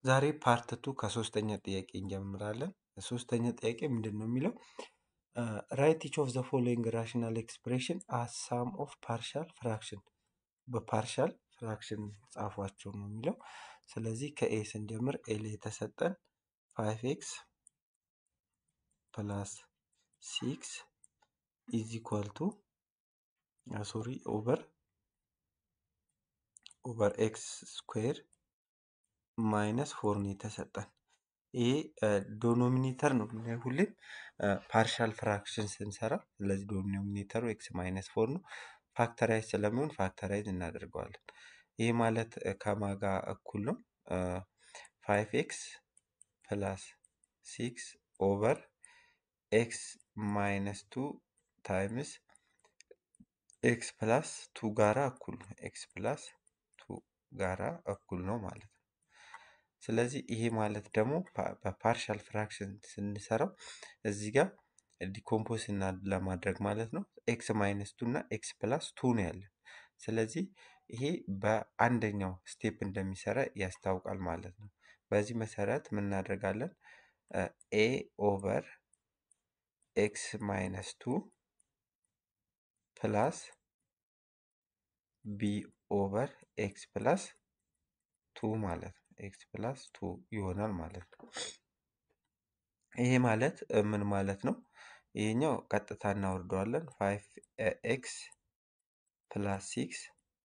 ዛሬ ፓርት ቱ ከሶስተኛ ጥያቄ እንጀምራለን። ሶስተኛ ጥያቄ ምንድን ነው የሚለው ራይት ኢች ኦፍ ዘ ፎሎዊንግ ራሽናል ኤክስፕሬሽን አስ ሳም ኦፍ ፓርሻል ፍራክሽን በፓርሻል ፍራክሽን ጻፏቸው ነው የሚለው። ስለዚህ ከኤ ስንጀምር ኤ ላይ የተሰጠን ፋይቭ ኤክስ ፕላስ ሲክስ ኢዝ ኢኳል ቱ ሶሪ ኦቨር ኦቨር ኤክስ ስኩዌር ማይነስ ፎር ነው የተሰጠን። ይሄ ዶኖሚኔተር ነው የምናየው ሁሌም ፓርሻል ፍራክሽን ስንሰራ። ስለዚህ ዶኖሚኔተሩ ኤክስ ማይነስ ፎር ነው። ፋክተራይዝ ስለሚሆን ፋክተራይዝ እናደርገዋለን። ይህ ማለት ከማጋ እኩል ነው ፋይቭ ኤክስ ፕላስ ሲክስ ኦቨር ኤክስ ማይነስ ቱ ታይምስ ኤክስ ፕላስ ቱ ጋራ እኩል ነው። ኤክስ ፕላስ ቱ ጋራ እኩል ነው ማለት ነው። ስለዚህ ይሄ ማለት ደግሞ በፓርሻል ፍራክሽን ስንሰራው እዚህ ጋር ዲኮምፖስ እና ለማድረግ ማለት ነው ኤክስ ማይነስ ቱ እና ኤክስ ፕላስ ቱ ነው ያለን። ስለዚህ ይሄ በአንደኛው ስቴፕ እንደሚሰራ ያስታውቃል ማለት ነው። በዚህ መሰረት ምን እናደርጋለን? ኤ ኦቨር ኤክስ ማይነስ ቱ ፕላስ ቢ ኦቨር ኤክስ ፕላስ ቱ ማለት ነው። ኤክስ ፕላስ ቱ ይሆናል ማለት ነው። ይሄ ማለት ምን ማለት ነው? ይሄኛው ቀጥታ እናወርደዋለን። ፋይቭ ኤክስ ፕላስ ሲክስ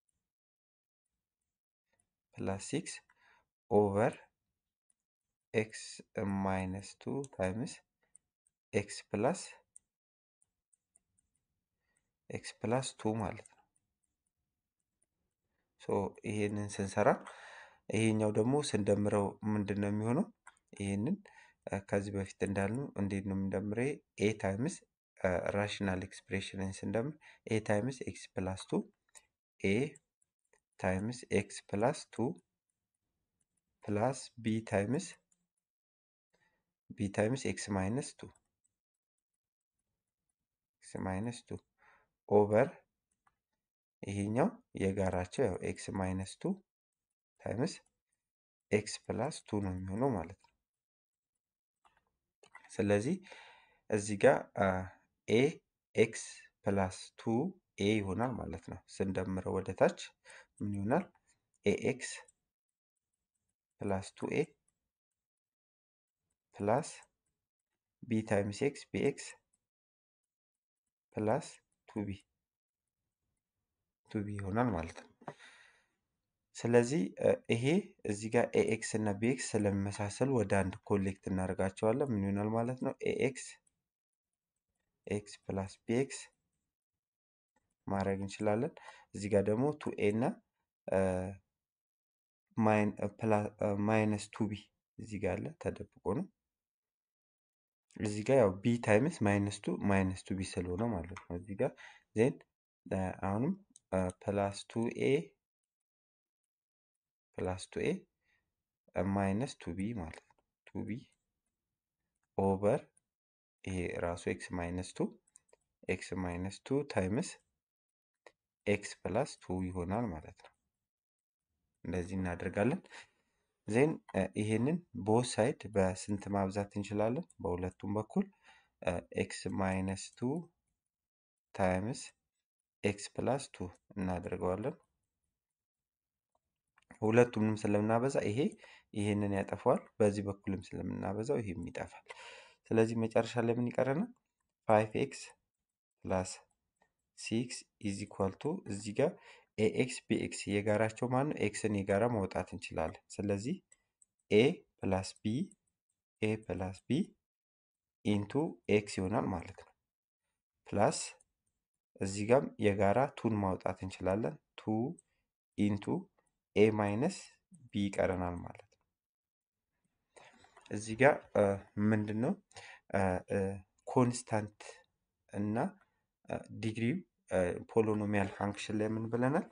ፕላስ ሲክስ ኦቨር ኤክስ ማይነስ ቱ ታይምስ ኤክስ ፕላስ ኤክስ ፕላስ ቱ ማለት ነው። ሶ ይሄንን ስንሰራ ይሄኛው ደግሞ ስንደምረው ምንድን ነው የሚሆነው? ይሄንን ከዚህ በፊት እንዳልነው እንዴት ነው የምንደምረው? ኤ ታይምስ ራሽናል ኤክስፕሬሽንን ስንደምር ኤ ታይምስ ኤክስ ፕላስ ቱ ኤ ታይምስ ኤክስ ፕላስ ቱ ፕላስ ቢ ታይምስ ቢ ታይምስ ኤክስ ማይነስ ቱ ኤክስ ማይነስ ቱ ኦቨር ይሄኛው የጋራቸው ያው ኤክስ ማይነስ ቱ ታይምስ ኤክስ ፕላስ ቱ ነው የሚሆነው ማለት ነው። ስለዚህ እዚህ ጋር ኤ ኤክስ ፕላስ ቱ ኤ ይሆናል ማለት ነው። ስንደምረው ወደ ታች ምን ይሆናል? ኤ ኤክስ ፕላስ ቱ ኤ ፕላስ ቢ ታይምስ ኤክስ ቢ ኤክስ ፕላስ ቱ ቢ ቱ ቢ ይሆናል ማለት ነው። ስለዚህ ይሄ እዚህ ጋር ኤኤክስ እና ቢኤክስ ስለሚመሳሰሉ ወደ አንድ ኮሌክት እናደርጋቸዋለን። ምን ይሆናል ማለት ነው? ኤኤክስ ኤክስ ፕላስ ቢኤክስ ማድረግ እንችላለን። እዚህ ጋር ደግሞ ቱ ኤ እና ማይነስ ቱ ቢ እዚህ ጋር አለ ተደብቆ ነው። እዚህ ጋር ያው ቢ ታይምስ ማይነስ ቱ ማይነስ ቱ ቢ ስለሆነ ማለት ነው። እዚህ ጋር ዜን አሁንም ፕላስ ቱ ኤ ፕላስ ቱ ኤ ማይነስ ቱ ቢ ማለት ነው። ቱ ቢ ኦቨር ይሄ ራሱ ኤክስ ማይነስ ቱ ኤክስ ማይነስ ቱ ታይምስ ኤክስ ፕላስ ቱ ይሆናል ማለት ነው። እንደዚህ እናደርጋለን። ዜን ይሄንን ቦት ሳይድ በስንት ማብዛት እንችላለን? በሁለቱም በኩል ኤክስ ማይነስ ቱ ታይምስ ኤክስ ፕላስ ቱ እናደርገዋለን። ሁለቱንም ስለምናበዛ ይሄ ይሄንን ያጠፋዋል። በዚህ በኩልም ስለምናበዛው ይሄም ይጠፋል። ስለዚህ መጨረሻ ላይ ምን ይቀረናል? ፋይቭ ኤክስ ፕላስ ሲክስ ኢዝ ኢኳል ቱ እዚህ ጋር ኤኤክስ ቢኤክስ የጋራቸው ማን ነው? ኤክስን የጋራ ማውጣት እንችላለን። ስለዚህ ኤ ፕላስ ቢ ኤ ፕላስ ቢ ኢንቱ ኤክስ ይሆናል ማለት ነው። ፕላስ እዚህ ጋም የጋራ ቱን ማውጣት እንችላለን። ቱ ኢንቱ ኤ ማይነስ ቢ ይቀረናል ማለት ነው። እዚህ ጋር ምንድን ነው ኮንስታንት እና ዲግሪ ፖሎኖሚያል ፋንክሽን ላይ ምን ብለናል?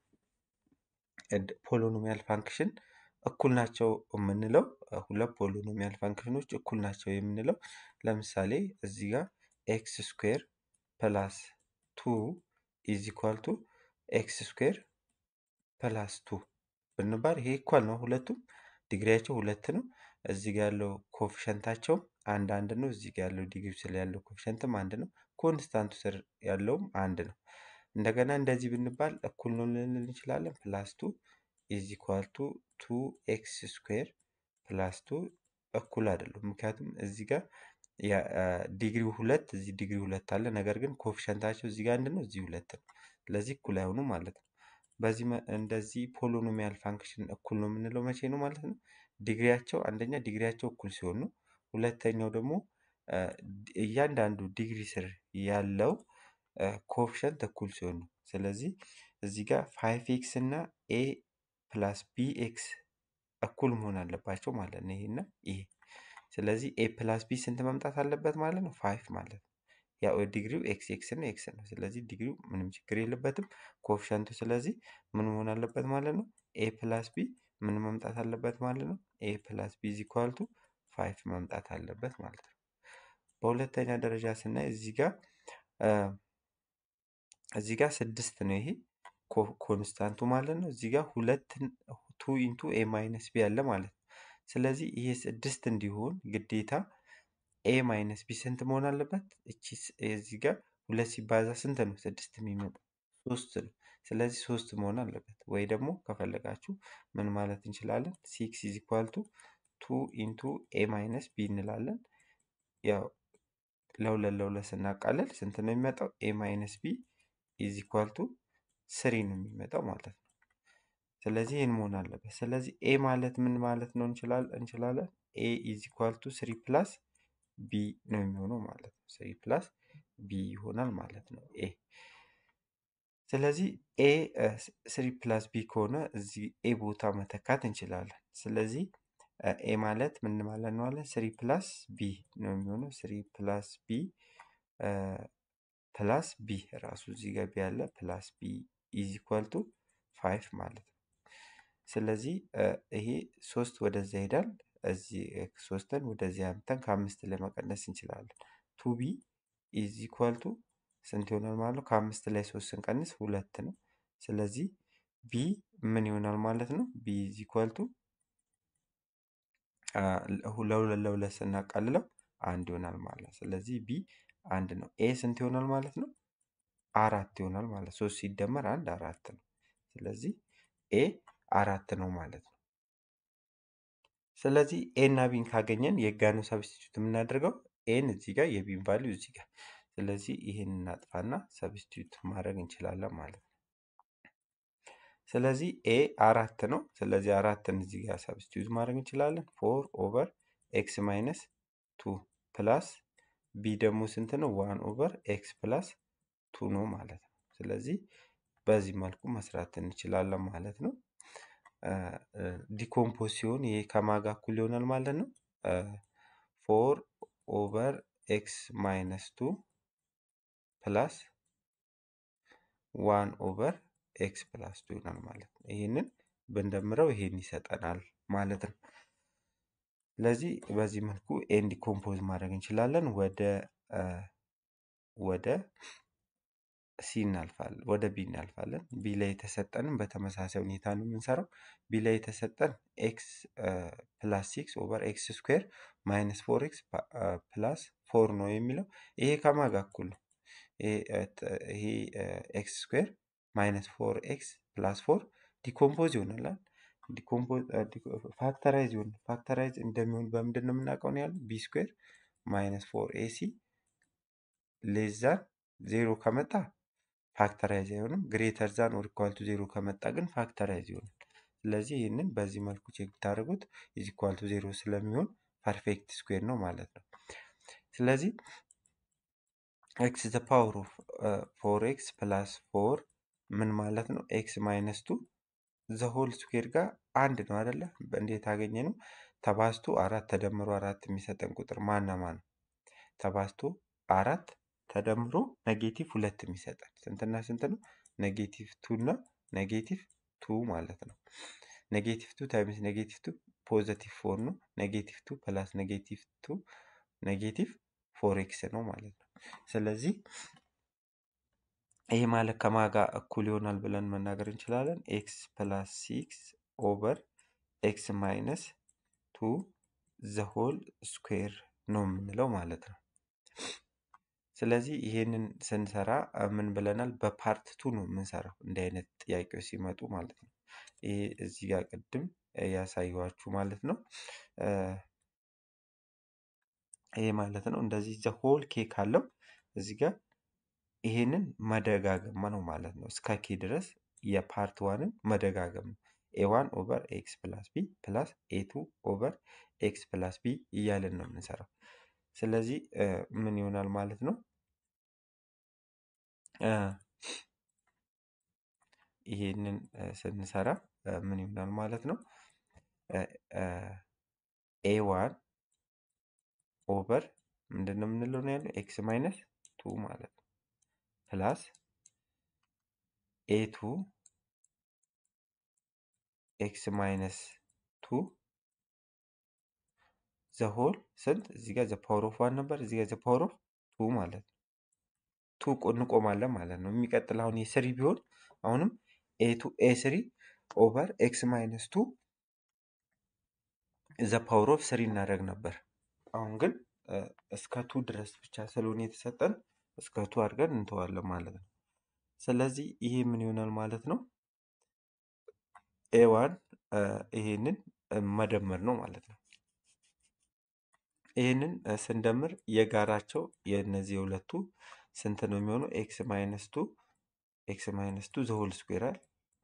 ፖሎኖሚያል ፋንክሽን እኩል ናቸው የምንለው ሁለት ፖሎኖሚያል ፋንክሽኖች እኩል ናቸው የምንለው ለምሳሌ እዚህ ጋር ኤክስ ስኩዌር ፕላስ ቱ ኢዝ ኢኳል ቱ ኤክስ ስኩዌር ፕላስ ቱ ብንባል ይሄ ኢኳል ነው ሁለቱም ዲግሪያቸው ሁለት ነው። እዚህ ጋር ያለው ኮፊሸንታቸው አንድ አንድ ነው። እዚህ ጋር ያለው ዲግሪ ስር ያለው ኮፊሸንትም አንድ ነው። ኮንስታንቱ ስር ያለውም አንድ ነው። እንደገና እንደዚህ ብንባል እኩል ነው ልንል እንችላለን። ፕላስ ቱ ኢዝ ኢኳል ቱ ቱ ኤክስ ስኩዌር ፕላስ ቱ እኩል አይደሉም። ምክንያቱም እዚህ ጋር ዲግሪ ሁለት እዚህ ዲግሪ ሁለት አለ። ነገር ግን ኮፊሸንታቸው እዚህ ጋር አንድ ነው፣ እዚህ ሁለት ነው። ስለዚህ እኩል አይሆኑም ማለት ነው። በዚህ እንደዚህ ፖሎኖሚያል ፋንክሽን እኩል ነው የምንለው መቼ ነው ማለት ነው? ዲግሪያቸው አንደኛ ዲግሪያቸው እኩል ሲሆን ነው። ሁለተኛው ደግሞ እያንዳንዱ ዲግሪ ስር ያለው ኮፍሸንት እኩል ሲሆን ነው። ስለዚህ እዚህ ጋር ፋይቭ ኤክስ እና ኤ ፕላስ ቢ ኤክስ እኩል መሆን አለባቸው ማለት ነው። ይሄና ይሄ ስለዚህ ኤ ፕላስ ቢ ስንት መምጣት አለበት ማለት ነው? ፋይቭ ማለት ነው። ያው ዲግሪው ኤክስ ኤክስ እና ኤክስ ነው። ስለዚህ ዲግሪው ምንም ችግር የለበትም። ኮፍሸንቱ ስለዚህ ምን መሆን አለበት ማለት ነው? ኤ ፕላስ ቢ ምን መምጣት አለበት ማለት ነው? ኤ ፕላስ ቢ ኢዝ ኢኳል ቱ ፋይቭ መምጣት አለበት ማለት ነው። በሁለተኛ ደረጃ ስናይ እዚህ ጋር እዚህ ጋር ስድስት ነው ይሄ ኮንስታንቱ ማለት ነው። እዚህ ጋር ሁለት ቱ ኢንቱ ኤ ማይነስ ቢ አለ ማለት ነው። ስለዚህ ይሄ ስድስት እንዲሆን ግዴታ ኤ ማይነስ ቢ ስንት መሆን አለበት? እቺ እዚህ ጋር ሁለት ሲባዛ ስንት ነው? ስድስት የሚመጣ ሶስት ነው። ስለዚህ ሶስት መሆን አለበት። ወይ ደግሞ ከፈለጋችሁ ምን ማለት እንችላለን? ሲክስ ኢዝ ኢኳል ቱ ቱ ኢንቱ ኤ ማይነስ ቢ እንላለን። ያው ለሁለት ለሁለት ስናቃለል ስንት ነው የሚመጣው? ኤ ማይነስ ቢ ኢዝ ኢኳል ቱ ስሪ ነው የሚመጣው ማለት ነው። ስለዚህ ይህን መሆን አለበት። ስለዚህ ኤ ማለት ምን ማለት ነው እንችላለን? ኤ ኢዝ ኢኳል ቱ ስሪ ፕላስ ቢ ነው የሚሆነው ማለት ነው። ስሪ ፕላስ ቢ ይሆናል ማለት ነው ኤ። ስለዚህ ኤ ስሪ ፕላስ ቢ ከሆነ እዚህ ኤ ቦታ መተካት እንችላለን። ስለዚህ ኤ ማለት ምን ማለት ነው አለ ስሪ ፕላስ ቢ ነው የሚሆነው። ስሪ ፕላስ ቢ ፕላስ ቢ ራሱ እዚህ ጋር ቢ ያለ ፕላስ ቢ ኢዝ ኢኳል ቱ ፋይቭ ማለት ነው። ስለዚህ ይሄ ሶስት ወደዛ ይሄዳል። እዚህ ሶስትን ወደዚህ አምተን ከአምስት ላይ መቀነስ እንችላለን። ቱ ቢ ኢዝ ኢኳል ቱ ስንት ይሆናል ማለት ነው? ከአምስት ላይ ሶስት ስንቀንስ ሁለት ነው። ስለዚህ ቢ ምን ይሆናል ማለት ነው? ቢ ኢዝ ኢኳል ቱ ለሁለት ለሁለት ስናቃልለው አንድ ይሆናል ማለት ነው። ስለዚህ ቢ አንድ ነው። ኤ ስንት ይሆናል ማለት ነው? አራት ይሆናል ማለት ሶስት ሲደመር አንድ አራት ነው። ስለዚህ ኤ አራት ነው ማለት ነው። ስለዚህ ኤ እና ቢን ካገኘን የጋ ነው ሰብስቲቱት የምናደርገው ኤን እዚህ ጋር የቢን ቫሊዩ እዚህ ጋር። ስለዚህ ይህን እናጥፋና ሰብስቲቱት ማድረግ እንችላለን ማለት ነው። ስለዚህ ኤ አራት ነው። ስለዚህ አራትን እዚህ ጋር ሰብስቲቱት ማድረግ እንችላለን። ፎር ኦቨር ኤክስ ማይነስ ቱ ፕላስ ቢ ደግሞ ስንት ነው? ዋን ኦቨር ኤክስ ፕላስ ቱ ነው ማለት ነው። ስለዚህ በዚህ መልኩ መስራት እንችላለን ማለት ነው። ዲኮምፖዝ ሲሆን ይሄ ከማጋ እኩል ይሆናል ማለት ነው። ፎር ኦቨር ኤክስ ማይነስ ቱ ፕላስ ዋን ኦቨር ኤክስ ፕላስ ቱ ይሆናል ማለት ነው። ይህንን ብንደምረው ይሄን ይሰጠናል ማለት ነው። ስለዚህ በዚህ መልኩ ኤን ዲኮምፖዝ ማድረግ እንችላለን። ወደ ወደ ሲ እናልፋለን፣ ወደ ቢ እናልፋለን። ቢ ላይ የተሰጠንም በተመሳሳይ ሁኔታ ነው የምንሰራው። ቢ ላይ የተሰጠን ኤክስ ፕላስ ሲክስ ኦቨር ኤክስ ስኩዌር ማይነስ ፎር ኤክስ ፕላስ ፎር ነው የሚለው ይሄ ከማጋ እኩል ነው። ይሄ ኤክስ ስኩዌር ማይነስ ፎር ኤክስ ፕላስ ፎር ዲኮምፖዝ ይሆናል። ፋክተራይዝ ይሆናል። ፋክተራይዝ እንደሚሆን በምንድን ነው የምናውቀው ነው ያለው? ቢ ስኩዌር ማይነስ ፎር ኤሲ ሌዛን ዜሮ ከመጣ ፋክተራይዝ አይሆንም። ግሬተር ዛን ኦር ኢኳል ቱ ዜሮ ከመጣ ግን ፋክተራይዝ ይሆናል። ስለዚህ ይህንን በዚህ መልኩ ቼክ ብታደርጉት ኢዝ ኢኳል ቱ ዜሮ ስለሚሆን ፐርፌክት ስኩዌር ነው ማለት ነው። ስለዚህ ኤክስ ዘ ፓወር ኦፍ ፎር ኤክስ ፕላስ ፎር ምን ማለት ነው? ኤክስ ማይነስ ቱ ዘ ሆል ስኩዌር ጋር አንድ ነው አይደለ? እንዴት አገኘ ነው? ተባዝቶ አራት ተደምሮ አራት የሚሰጠን ቁጥር ማና ማን ነው? ተባዝቶ አራት ተደምሮ ኔጌቲቭ ሁለት የሚሰጠን ስንትና ስንት ነው? ኔጌቲቭ ቱ እና ኔጌቲቭ ቱ ማለት ነው። ኔጌቲቭ ቱ ታይምስ ኔጌቲቭ ቱ ፖዘቲቭ ፎር ነው። ኔጌቲቭ ቱ ፕላስ ኔጌቲቭ ቱ ኔጌቲቭ ፎር ኤክስ ነው ማለት ነው። ስለዚህ ይሄ ማለት ከማጋ እኩል ይሆናል ብለን መናገር እንችላለን። ኤክስ ፕላስ ሲክስ ኦቨር ኤክስ ማይነስ ቱ ዘ ሆል ስኩዌር ነው የምንለው ማለት ነው። ስለዚህ ይሄንን ስንሰራ አ፣ ምን ብለናል? በፓርት ቱ ነው የምንሰራው እንዲህ አይነት ጥያቄዎች ሲመጡ ማለት ነው። ይሄ እዚህ ጋር ቅድም ያሳየኋችሁ ማለት ነው። እ፣ ይሄ ማለት ነው እንደዚህ ዘ ሆል ኬ ካለው እዚህ ጋር ይሄንን መደጋገም ነው ማለት ነው። እስከ ኬ ድረስ የፓርት ዋንን መደጋገም ነው። ኤ ዋን ኦቨር ኤክስ ፕላስ ቢ ፕላስ ኤ ቱ ኦቨር ኤክስ ፕላስ ቢ እያልን ነው የምንሰራው። ስለዚህ እ፣ ምን ይሆናል ማለት ነው እ፣ ይሄንን እ፣ ስንሰራ እ፣ ምን ይሆናል ማለት ነው ኤ ዋን ኦቨር ምንድን ነው የምንለው ነው ያለው ኤክስ ማይነስ ቱ ማለት ነው ፕላስ ኤ ቱ ኤክስ ማይነስ ቱ ዘ ሆል ስንት እዚህ ጋር ዘ ፓወር ኦፍ ዋን ነበር እዚህ ጋር ዘ ፓወር ኦፍ ቱ ማለት ነው። ቱ ቆ- እንቆማለን ማለት ነው። የሚቀጥል አሁን የስሪ ቢሆን አሁንም ኤ ቱ ኤ ስሪ ኦቨር ኤክስ ማይነስ ቱ ዘ ፓወር ኦፍ ስሪ እናደርግ ነበር። አሁን ግን እ፣ እስከ ቱ ድረስ ብቻ ስለሆነ የተሰጠን እስከ ቱ አድርገን እንተዋለን ማለት ነው። ስለዚህ ይሄ ምን ይሆናል ማለት ነው ኤ ዋን ይሄንን እ፣ መደመር ነው ማለት ነው። ይህንን እ፣ ስንደምር የጋራቸው የእነዚህ የሁለቱ ስንት ነው የሚሆነው? ኤክስ ማይነስ ቱ ኤክስ ማይነስ ቱ ዘሆል ስኩዌራል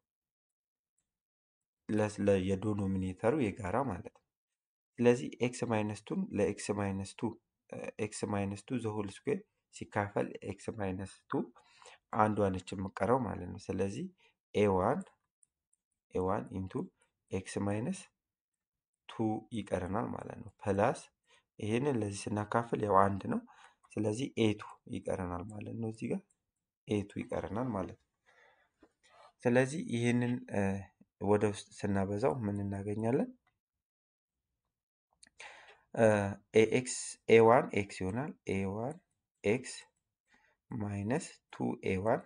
የዶኖሚኔተሩ የጋራ ማለት ነው። ስለዚህ ኤክስ ማይነስ ቱን ለኤክስ ማይነስ ቱ ኤክስ ማይነስ ቱ ዘሆል ስኩዌር ሲካፈል ኤክስ ማይነስ ቱ አንዷ ነች የምቀረው ማለት ነው። ስለዚህ ኤ ዋን ኤ ዋን ኢንቱ ኤክስ ማይነስ ቱ ይቀረናል ማለት ነው። ፕላስ ይሄንን ለዚህ ስናካፍል ያው አንድ ነው። ስለዚህ ኤቱ ይቀረናል ማለት ነው። እዚህ ጋር ኤቱ ይቀረናል ማለት ነው። ስለዚህ ይህንን እ፣ ወደ ውስጥ ስናበዛው ምን እናገኛለን? ኤክስ ኤ ዋን ኤክስ ይሆናል። ኤ ዋን ኤክስ ማይነስ ቱ ኤ ዋን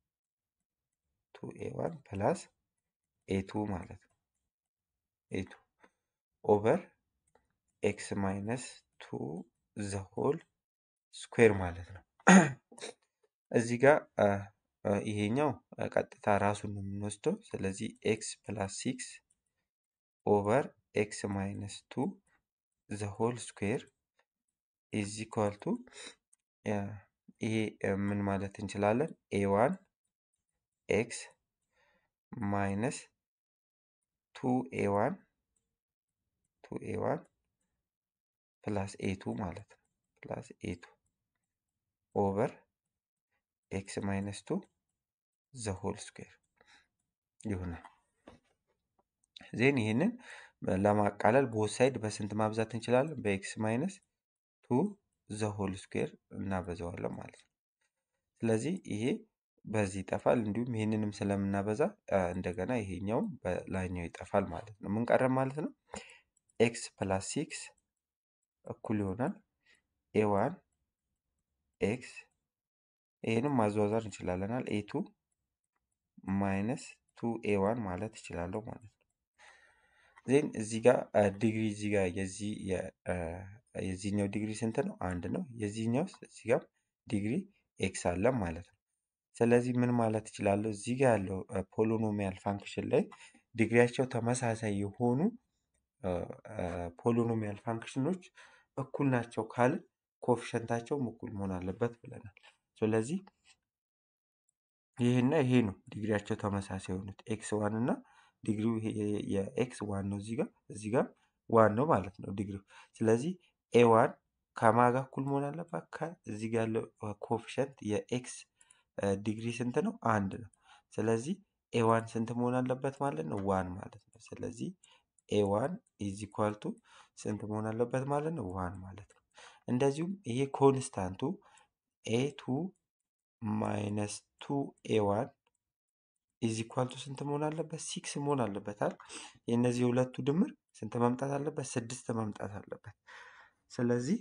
ቱ ኤ ዋን ፕላስ ኤ ቱ ማለት ነው። ኤ ቱ ኦቨር ኤክስ ማይነስ ቱ ዘ ሆል ስኩዌር ማለት ነው። እዚህ ጋር አ፣ አ፣ ይሄኛው አ፣ ቀጥታ ራሱን ነው የምንወስደው። ስለዚህ ኤክስ ፕላስ ሲክስ ኦቨር ኤክስ ማይነስ ቱ ዘ ሆል ስኩዌር ኢዝ ኢኳል ቱ ይሄ አ፣ ምን ማለት እንችላለን? ኤ ዋን ኤክስ ማይነስ ቱ ኤ ዋን ቱ ኤ ዋን ፕላስ ኤ ቱ ማለት ነው ፕላስ ኤ ቱ ኦቨር ኤክስ ማይነስ ቱ ዘ ሆል ስኩዌር ይሆናል። ዜን ይህንን ለማቃለል ቦት ሳይድ በስንት ማብዛት እንችላለን? በኤክስ ማይነስ ቱ ዘ ሆል ስኩዌር እናበዛዋለን ማለት ነው። ስለዚህ ይሄ በዚህ ይጠፋል። እንዲሁም ይህንንም ስለምናበዛ አ፣ እንደገና ይሄኛውም በላይኛው ይጠፋል ማለት ነው። ምን ቀረ ማለት ነው? ኤክስ ፕላስ ሲክስ እኩል ይሆናል ኤ ዋን ኤክስ ይህንም ማዟዟር እንችላለናል ኤ ቱ ማይነስ ቱ ኤ ዋን ማለት እችላለሁ ማለት ነው። ዜን እዚህ ጋር አ፣ ዲግሪ እዚህ ጋር የዚህ የ- አ፣ የዚህኛው ዲግሪ ስንት ነው? አንድ ነው። የዚህኛው እዚህ ጋር ዲግሪ ኤክስ አለ ማለት ነው። ስለዚህ ምን ማለት እችላለሁ? እዚህ ጋር ያለው ፖሊኖሚያል ፋንክሽን ላይ ዲግሪያቸው ተመሳሳይ የሆኑ ፖሊኖሚያል ፋንክሽኖች እኩል ናቸው ካለ ኮፊሸንታቸውም እኩል መሆን አለበት ብለናል። ስለዚህ ይህና ይሄ ነው ዲግሪያቸው ተመሳሳይ የሆኑት ኤክስ ዋን እና ዲግሪው ይሄ የ- የኤክስ ዋን ነው እዚህ ጋር እዚህ ጋር ዋን ነው ማለት ነው ዲግሪው። ስለዚህ ኤ ዋን ከማን ጋር እኩል መሆን አለባት? ከዚህ ጋር ያለው ኮፊሸንት የኤክስ ዲግሪ ስንት ነው? አንድ ነው። ስለዚህ ኤ ዋን ስንት መሆን አለበት ማለት ነው? ዋን ማለት ነው። ስለዚህ ኤ ዋን ኢዝ ኢኳል ቱ ስንት መሆን አለበት ማለት ነው? ዋን ማለት ነው። እንደዚሁም ይሄ ኮንስታንቱ ኤ ቱ ማይነስ ቱ ኤ ዋን ኢዝ ኢኳል ቱ ስንት መሆን አለበት? ሲክስ መሆን አለበታል። የእነዚህ የሁለቱ ድምር ስንት መምጣት አለበት? ስድስት መምጣት አለበት። ስለዚህ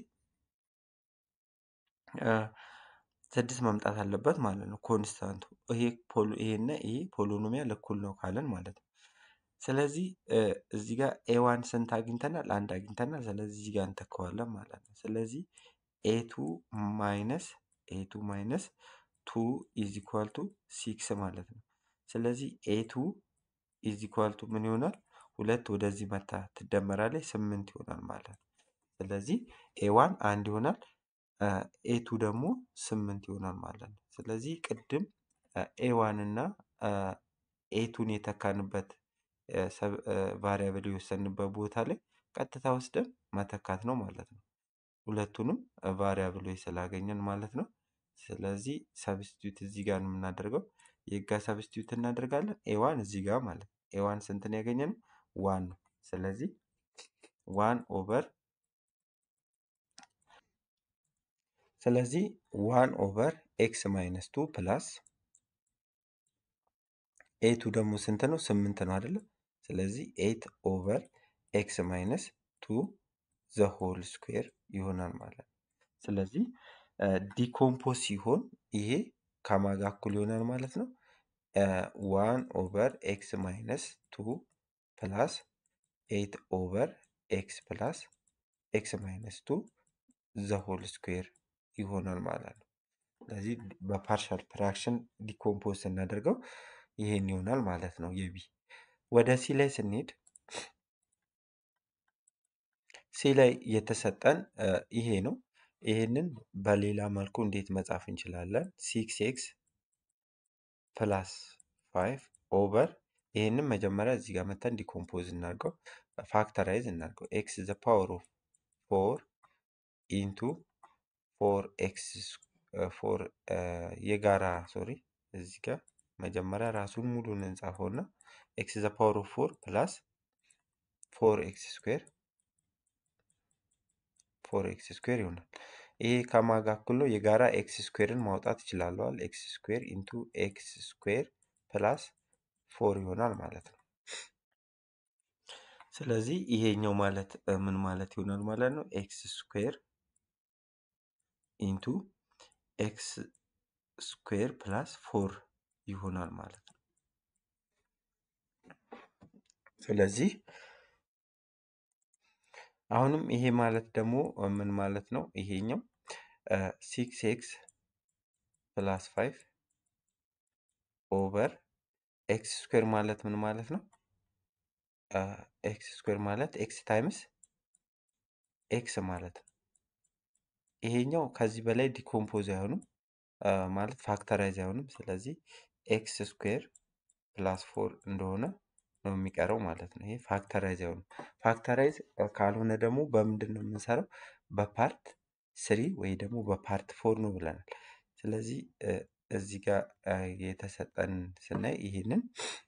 አ፣ ስድስት መምጣት አለበት ማለት ነው ኮንስታንቱ። ይሄ ፖሎ ይሄና ይሄ ፖሊኖሚያል እኩል ነው ካለን ማለት ነው። ስለዚህ እ፣ እዚህ ጋር ኤዋን ስንት አግኝተናል? አንድ አግኝተናል። ስለዚህ እዚህ ጋር እንተካዋለን ማለት ነው። ስለዚህ ኤቱ ማይነስ ኤቱ ማይነስ ቱ ኢዝ ኢኳል ቱ ሲክስ ማለት ነው። ስለዚህ ኤቱ ኢዝ ኢኳል ቱ ምን ይሆናል? ሁለት ወደዚህ መታ ትደመራለች ስምንት ይሆናል ማለት ነው። ስለዚህ ኤዋን አንድ ይሆናል። ኤቱ ደግሞ ስምንት ይሆናል ማለት ነው። ስለዚህ ቅድም ኤዋን እና ኤቱን የተካንበት ቫሪያብል የወሰንበት ቦታ ላይ ቀጥታ ወስደን መተካት ነው ማለት ነው። ሁለቱንም ቫሪያብሎች ስላገኘን ማለት ነው። ስለዚህ ሰብስቲዩት እዚህ ጋር ነው የምናደርገው። የጋ ሰብስቲዩት እናደርጋለን። ኤዋን እዚህ ጋር ማለት ነው። ኤዋን ስንትን ያገኘነው ዋን ነው። ስለዚህ ዋን ኦቨር ስለዚህ ዋን ኦቨር ኤክስ ማይነስ ቱ ፕላስ ኤቱ ደግሞ ስንት ነው? ስምንት ነው አይደለም? ስለዚህ ኤት ኦቨር ኤክስ ማይነስ ቱ ዘ ሆል ስኩዌር ይሆናል ማለት ነው። ስለዚህ ዲኮምፖዝ ሲሆን ይሄ ከማጋ እኩል ይሆናል ማለት ነው። ዋን ኦቨር ኤክስ ማይነስ ቱ ፕላስ ኤት ኦቨር ኤክስ ፕላስ ኤክስ ማይነስ ቱ ዘ ሆል ስኩዌር ይሆናል ማለት ነው። ስለዚህ በፓርሻል ፍራክሽን ዲኮምፖዝ ስናደርገው ይሄን ይሆናል ማለት ነው። የቢ ወደ ሲ ላይ ስንሄድ ሲ ላይ የተሰጠን እ፣ ይሄ ነው። ይሄንን በሌላ መልኩ እንዴት መጻፍ እንችላለን? ሲክስ ኤክስ ፕላስ ፋይቭ ኦቨር ይሄንን መጀመሪያ እዚህ ጋር መተን ዲኮምፖዝ እናድርገው፣ ፋክተራይዝ እናድርገው። ኤክስ ዘ ፓወር ኦፍ ፎር ኢንቱ ፎር ኤክስ ፎር የጋራ ሶሪ እዚህ ጋር መጀመሪያ ራሱን ሙሉን እንጻፈው እና ኤክስ ዘ ፓወር ኦፍ ፎር ፕላስ ፎር ኤክስ ስኩዌር ፎር ኤክስ ስኩዌር ይሆናል። ይሄ ከማጋ እኩል ነው። የጋራ ኤክስ ስኩዌርን ማውጣት ይችላለዋል። ኤክስ ስኩዌር ኢንቱ ኤክስ ስኩዌር ፕላስ ፎር ይሆናል ማለት ነው። ስለዚህ ይሄኛው ማለት እ፣ ምን ማለት ይሆናል ማለት ነው? ኤክስ ስኩዌር ኢንቱ ኤክስ ስኩዌር ፕላስ ፎር ይሆናል ማለት ነው። ስለዚህ አሁንም ይሄ ማለት ደግሞ እ፣ ምን ማለት ነው? ይሄኛው ሲክስ ኤክስ ፕላስ ፋይቭ ኦቨር ኤክስ ስኩዌር ማለት ምን ማለት ነው? ኤክስ ስኩዌር ማለት ኤክስ ታይምስ ኤክስ ማለት ነው። ይሄኛው ከዚህ በላይ ዲኮምፖዝ አይሆንም አ፣ ማለት ፋክተራይዝ አይሆንም። ስለዚህ ኤክስ ስኩዌር ፕላስ ፎር እንደሆነ ነው የሚቀረው ማለት ነው። ይሄ ፋክተራይዝ አይሆንም። ፋክተራይዝ ካልሆነ ደግሞ በምንድን ነው የምንሰራው? በፓርት ስሪ ወይ ደግሞ በፓርት ፎር ነው ብለናል። ስለዚህ እ፣ እዚህ ጋር አ፣ የተሰጠን ስናይ ይሄንን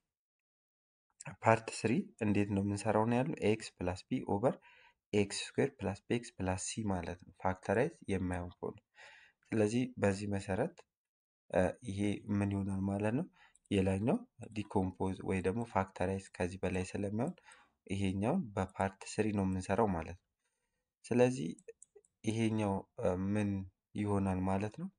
ፓርት ስሪ እንዴት ነው የምንሰራው ነው ያለው ኤክስ ፕላስ ቢ ኦቨር ኤክስ ስኩዌር ፕላስ ቤክስ ፕላስ ሲ ማለት ነው። ፋክተራይዝ የማይሆን ከሆነ ስለዚህ በዚህ መሰረት እ፣ ይሄ ምን ይሆናል ማለት ነው። የላኛው ዲኮምፖዝ ወይ ደግሞ ፋክተራይዝ ከዚህ በላይ ስለማይሆን ይሄኛውን በፓርት ስሪ ነው የምንሰራው ማለት ነው። ስለዚህ ይሄኛው እ፣ ምን ይሆናል ማለት ነው።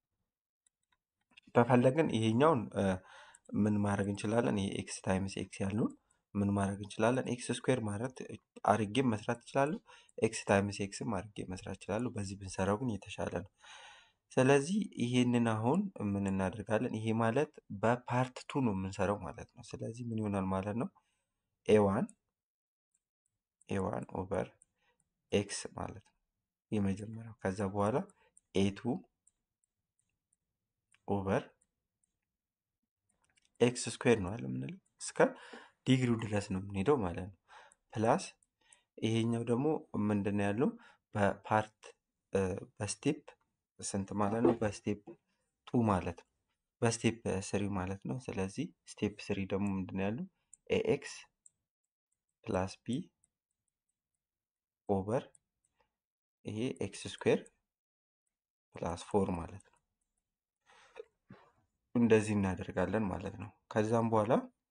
ከፈለግን ይሄኛውን እ፣ ምን ማድረግ እንችላለን? ይሄ ኤክስ ታይምስ ኤክስ ያልነውን ምን ማድረግ እንችላለን? ኤክስ ስኩዌር ማለት አርጌም መስራት እችላለሁ። ኤክስ ታይምስ ኤክስም አርጌ መስራት እችላለሁ። በዚህ ብንሰራው ግን የተሻለ ነው። ስለዚህ ይሄንን አሁን ምን እናደርጋለን? ይሄ ማለት በፓርት ቱ ነው የምንሰራው ማለት ነው። ስለዚህ ምን ይሆናል ማለት ነው? ኤዋን ኤዋን ኦቨር ኤክስ ማለት ነው የመጀመሪያው። ከዛ በኋላ ኤቱ ኦቨር ኤክስ ስኩዌር ነው አለ የምንለው እስከ ዲግሪው ድረስ ነው የምንሄደው ማለት ነው። ፕላስ ይሄኛው ደግሞ ምንድን ነው ያለው በፓርት እ፣ በስቴፕ ስንት ማለት ነው? በስቴፕ ቱ ማለት ነው። በስቴፕ ስሪ ማለት ነው። ስለዚህ ስቴፕ ስሪ ደግሞ ምንድን ነው ያለው ኤኤክስ ፕላስ ቢ ኦቨር ይሄ ኤክስ ስኩዌር ፕላስ ፎር ማለት ነው። እንደዚህ እናደርጋለን ማለት ነው። ከዛም በኋላ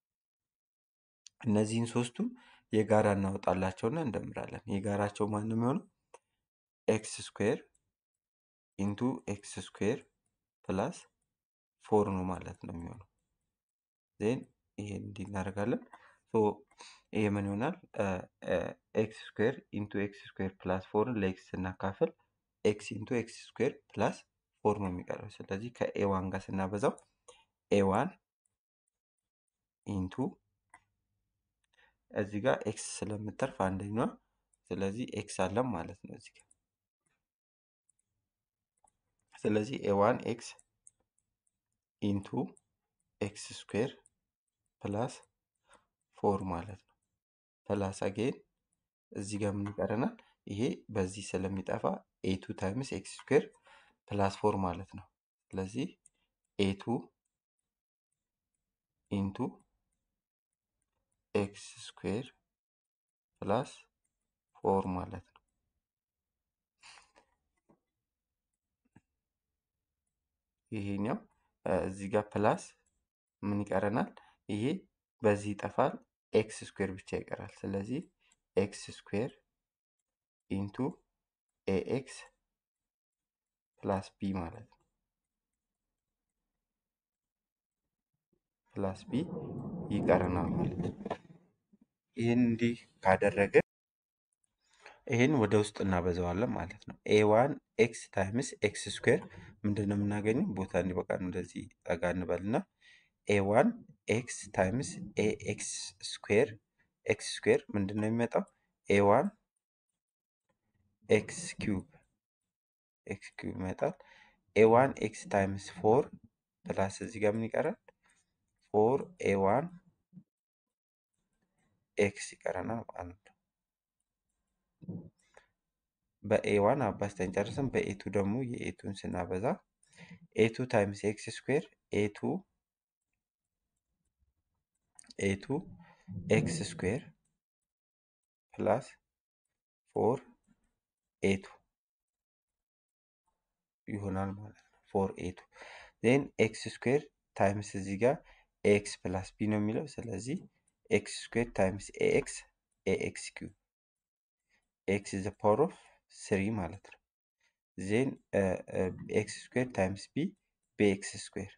እነዚህን ሶስቱን የጋራ እናወጣላቸውና እንደምራለን። የጋራቸው ማን ነው የሚሆነው? ኤክስ ስኩዌር ኢንቱ ኤክስ ስኩዌር ፕላስ ፎር ነው ማለት ነው የሚሆነው። ዜን ይሄን እንዲህ እናደርጋለን። ሶ ይሄ ምን ይሆናል? ኤክስ ስኩዌር ኢንቱ ኤክስ ስኩዌር ፕላስ ፎርን ለኤክስ ስናካፍል ኤክስ ኢንቱ ኤክስ ስኩዌር ፕላስ ፎር ነው የሚቀረው። ስለዚህ ከኤ ዋን ጋር ስናበዛው ኤ ዋን ኢንቱ እዚህ ጋር ኤክስ ስለምተርፍ አንደኛዋ ስለዚህ ኤክስ አለም ማለት ነው እዚህ ጋር። ስለዚህ ኤ ዋን ኤክስ ኢንቱ ኤክስ ስኩዌር ፕላስ ፎር ማለት ነው። ፕላስ አጌን እዚህ ጋር ምን ይቀረናል? ይሄ በዚህ ስለሚጠፋ ኤቱ ታይምስ ኤክስ ስኩዌር ፕላስ ፎር ማለት ነው። ስለዚህ ኤቱ ኢንቱ ኤክስ ስኩዌር ፕላስ ፎር ማለት ነው። ይሄኛው እዚህ ጋር ፕላስ ምን ይቀረናል? ይሄ በዚህ ይጠፋል። ኤክስ ስኩዌር ብቻ ይቀራል። ስለዚህ ኤክስ ስኩዌር ኢንቱ ኤኤክስ ፕላስ ቢ ማለት ነው። ፕላስ ቢ ይቀረናል ማለት ነው። ይህን እንዲህ ካደረገ ይህን ወደ ውስጥ እናበዛዋለን ማለት ነው። ኤ ዋን ኤክስ ታይምስ ኤክስ ስኩዌር ምንድን ነው የምናገኘው? ቦታ እንዲበቃን እንደዚህ ጠጋ እንበልና ኤ ዋን ኤክስ ታይምስ ኤ ኤክስ ስኩዌር ኤክስ ስኩዌር ምንድን ነው የሚመጣው? ኤ ዋን ኤክስ ኪዩብ ኤክስ ኪዩብ ይመጣል። ኤ ዋን ኤክስ ታይምስ ፎር ፕላስ እዚህ ጋር ምን ይቀራል? ፎር ኤ ዋን ኤክስ ይቀረናል ማለት ነው። በኤ ዋን አባዝተን ጨርሰን በኤቱ ደግሞ የኤቱን ስናበዛ ኤቱ ታይምስ ኤክስ ስኩዌር ኤቱ ኤቱ ኤክስ ስኩዌር ፕላስ ፎር ኤቱ ይሆናል ማለት ነው። ፎር ኤቱ ዜን ኤክስ ስኩዌር ታይምስ እዚህ ጋር ኤክስ ፕላስ ቢ ነው የሚለው ስለዚህ ኤክስ ስኩዌር ታይምስ ኤክስ ኤክስ ኪዩብ ኤክስ ዘ ፓወር ኦፍ ስሪ ማለት ነው። ዜን ኤክስ ስኩዌር ታይምስ ቢ በኤክስ ስኩዌር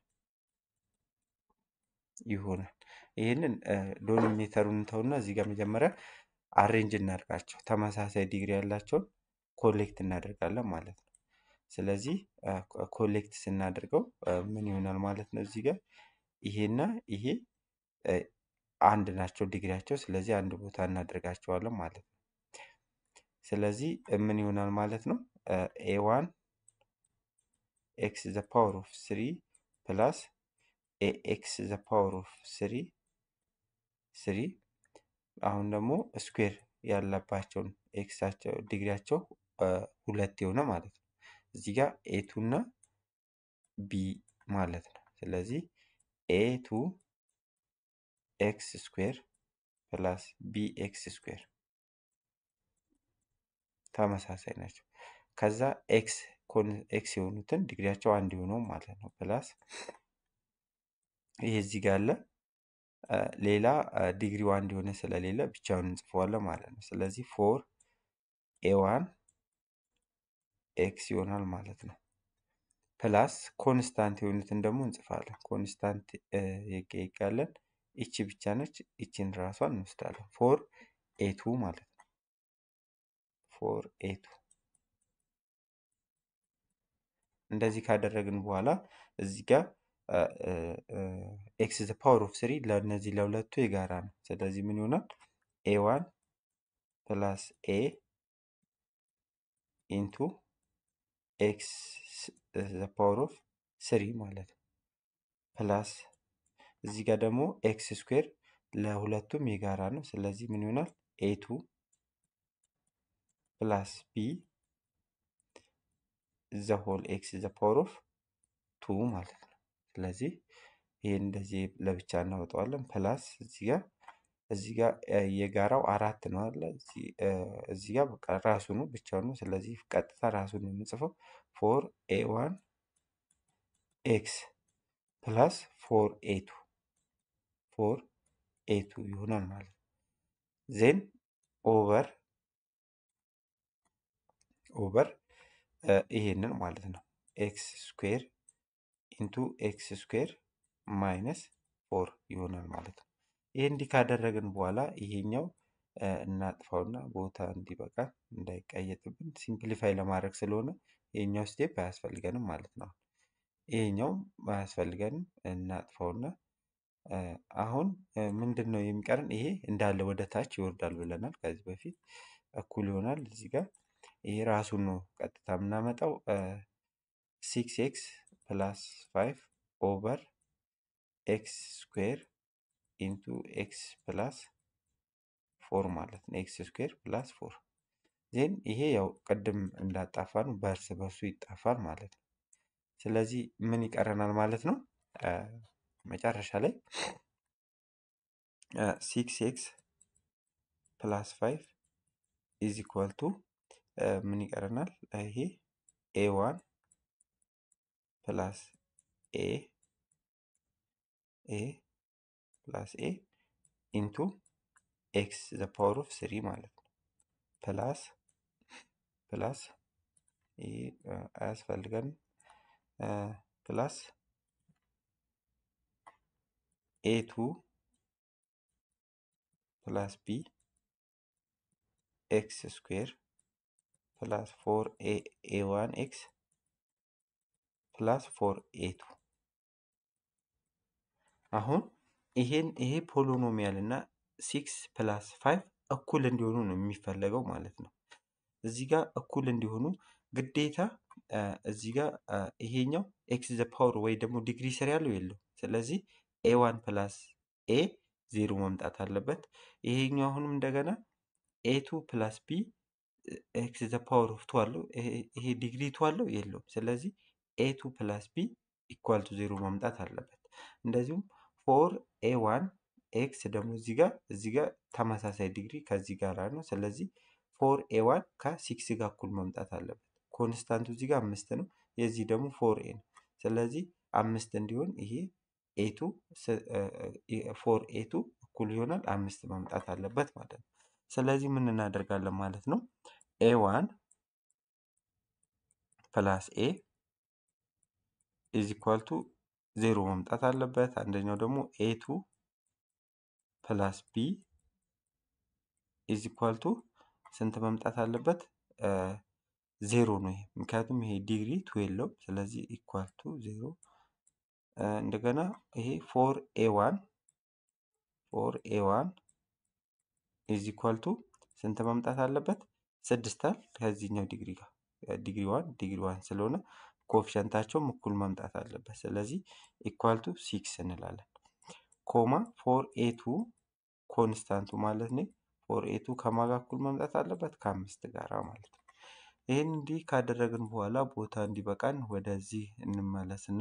ይሆናል። ይህንን ዶሚኔተሩን እንተውና እዚህ ጋር መጀመሪያ አሬንጅ እናድርጋቸው። ተመሳሳይ ዲግሪ ያላቸውን ኮሌክት እናደርጋለን ማለት ነው። ስለዚህ ኮሌክት ስናደርገው ምን ይሆናል ማለት ነው? እዚህ ጋር ይሄና ይሄ አንድ ናቸው ዲግሪያቸው። ስለዚህ አንድ ቦታ እናደርጋቸዋለን ማለት ነው። ስለዚህ ምን ይሆናል ማለት ነው? ኤ ዋን ኤክስ ዘ ፓወር ኦፍ ስሪ ፕላስ ኤ ኤክስ ዘ ፓወር ኦፍ ስሪ ስሪ አሁን ደግሞ ስኩዌር ያለባቸውን ኤክሳቸው ዲግሪያቸው ሁለት የሆነ ማለት ነው። እዚህ ጋር ኤቱ እና ቢ ማለት ነው። ስለዚህ ኤቱ ኤክስ ስኩዌር ፕላስ ቢ ኤክስ ስኩዌር ተመሳሳይ ናቸው። ከዛ ኤክስ ኤክስ የሆኑትን ዲግሪያቸው አንድ የሆነው ማለት ነው። ፕላስ ይሄ እዚህ ጋር አለ። ሌላ ዲግሪው አንድ የሆነ ስለሌለ ብቻውን እንጽፈዋለን ማለት ነው። ስለዚህ ፎር ኤ ዋን ኤክስ ይሆናል ማለት ነው። ፕላስ ኮንስታንት የሆኑትን ደግሞ እንጽፋለን። ኮንስታንት ይጋለን ይቺ ብቻ ነች። ይቺን ራሷን እንወስዳለን። ፎር ኤቱ ማለት ነው። ፎር ኤቱ እንደዚህ ካደረግን በኋላ እዚህ ጋር ኤክስ ዘ ፓወር ኦፍ ስሪ ለእነዚህ ለሁለቱ የጋራ ነው። ስለዚህ ምን ይሆናል? ኤ ዋን ፕላስ ኤ ኢንቱ ኤክስ ዘ ፓወር ኦፍ ስሪ ማለት ነው። ፕላስ እዚህ ጋር ደግሞ ኤክስ ስኩዌር ለሁለቱም የጋራ ነው። ስለዚህ ምን ይሆናል? ኤቱ ፕላስ ቢ ዘ ሆል ኤክስ ዘ ፓወር ኦፍ ቱ ማለት ነው። ስለዚህ ይሄን እንደዚህ ለብቻ እናወጣዋለን። ፕላስ እዚህ ጋር እዚህ ጋር የጋራው አራት ነው አለ እዚህ ጋር በቃ ራሱ ነው ብቻውን ነው። ስለዚህ ቀጥታ ራሱን ነው የምንጽፈው ፎር ኤ ዋን ኤክስ ፕላስ ፎር ኤ ቱ ፎር ኤ ቱ ይሆናል ማለት ነው። ዜን ኦቨር ኦቨር ይሄንን ማለት ነው ኤክስ ስኩዌር ኢንቱ ኤክስ ስኩዌር ማይነስ ፎር ይሆናል ማለት ነው። ይህ እንዲህ ካደረግን በኋላ ይሄኛው እናጥፋውና ቦታ እንዲበቃ እንዳይቀየጥብን ሲምፕሊፋይ ለማድረግ ስለሆነ ይሄኛው ስቴፕ አያስፈልገንም ማለት ነው። ይሄኛው አያስፈልገንም እናጥፋውና አሁን ምንድን ነው የሚቀርን? ይሄ እንዳለ ወደ ታች ይወርዳል ብለናል ከዚህ በፊት እኩል ይሆናል እዚህ ጋር ይሄ ራሱን ነው ቀጥታ የምናመጣው ሲክስ ኤክስ ፕላስ ፋይቭ ኦቨር ኤክስ ስኩዌር ኢንቱ ኤክስ ፕላስ ፎር ማለት ነው። ኤክስ ስኩዌር ፕላስ ፎር ዜን ይሄ ያው ቅድም እንዳጣፋ ነው በእርስ በርሱ ይጣፋል ማለት ነው። ስለዚህ ምን ይቀረናል ማለት ነው? መጨረሻ ላይ ሲክስ ኤክስ ፕላስ ፋይቭ ኢዝ ኢኳል ቱ ምን ይቀረናል? ይሄ ኤ ዋን ፕላስ ኤ ኤ ፕላስ ኤ ኢንቱ ኤክስ ዘ ፓወር ኦፍ ስሪ ማለት ነው። ፕላስ ፕላስ ይሄ አያስፈልገንም ፕላስ ኤ ቱ ፕላስ ቢ ኤክስ ስኩዌር ፕላስ ፎር ኤ ዋን ኤክስ ፕላስ ፎር ኤ ቱ አሁን ይሄን ይሄ ፖሊኖሚያል እና ሲክስ ፕላስ ፋይቭ እኩል እንዲሆኑ ነው የሚፈለገው ማለት ነው። እዚህ ጋር እኩል እንዲሆኑ ግዴታ እዚህ ጋር ይሄኛው ኤክስ ዘ ፓወር ወይ ደግሞ ዲግሪ ስር ያለው የለው። ስለዚህ ኤ ዋን ፕላስ ኤ ዜሮ መምጣት አለበት። ይሄኛው አሁንም እንደገና ኤ ቱ ፕላስ ቢ ኤክስ ዘ ፓወር ኦፍ ቱ አለው። ይሄ ዲግሪ ቱ አለው የለውም። ስለዚህ ኤ ቱ ፕላስ ቢ ኢኳል ቱ ዜሮ መምጣት አለበት። እንደዚሁም ፎር ኤ ዋን ኤክስ ደግሞ እዚህ ጋር እዚህ ጋር ተመሳሳይ ዲግሪ ከዚህ ጋር ነው። ስለዚህ ፎር ኤ ዋን ከሲክስ ጋር እኩል መምጣት አለበት። ኮንስታንቱ እዚህ ጋር አምስት ነው። የዚህ ደግሞ ፎር ኤ ነው። ስለዚህ አምስት እንዲሆን ይሄ ኤቱ ፎር ኤቱ እኩል ይሆናል አምስት መምጣት አለበት ማለት ነው። ስለዚህ ምን እናደርጋለን ማለት ነው ኤ ዋን ፕላስ ኤ ኢዝ ኢኳል ቱ ዜሮ መምጣት አለበት። አንደኛው ደግሞ ኤ ቱ ፕላስ ቢ ኢዝ ኢኳል ቱ ስንት መምጣት አለበት? ዜሮ ነው ይሄ ምክንያቱም ይሄ ዲግሪ ቱ የለውም። ስለዚህ ኢኳል ቱ ዜሮ እንደገና ይሄ ፎር ኤ ዋን ፎር ኤ ዋን ኢዝ ኢኳል ቱ ስንት መምጣት አለበት? ስድስታል ከዚህኛው ዲግሪ ጋር ዲግሪ ዋን ዲግሪ ዋን ስለሆነ ኮፊሸንታቸውም እኩል መምጣት አለበት። ስለዚህ ኢኳል ቱ ሲክስ እንላለን። ኮማ ፎር ኤ ቱ ኮንስታንቱ ማለት ነው። ፎር ኤ ቱ ከማጋ እኩል መምጣት አለበት ከአምስት ጋራ ማለት ነው። ይህን እንዲህ ካደረግን በኋላ ቦታ እንዲበቃን ወደዚህ እንመለስና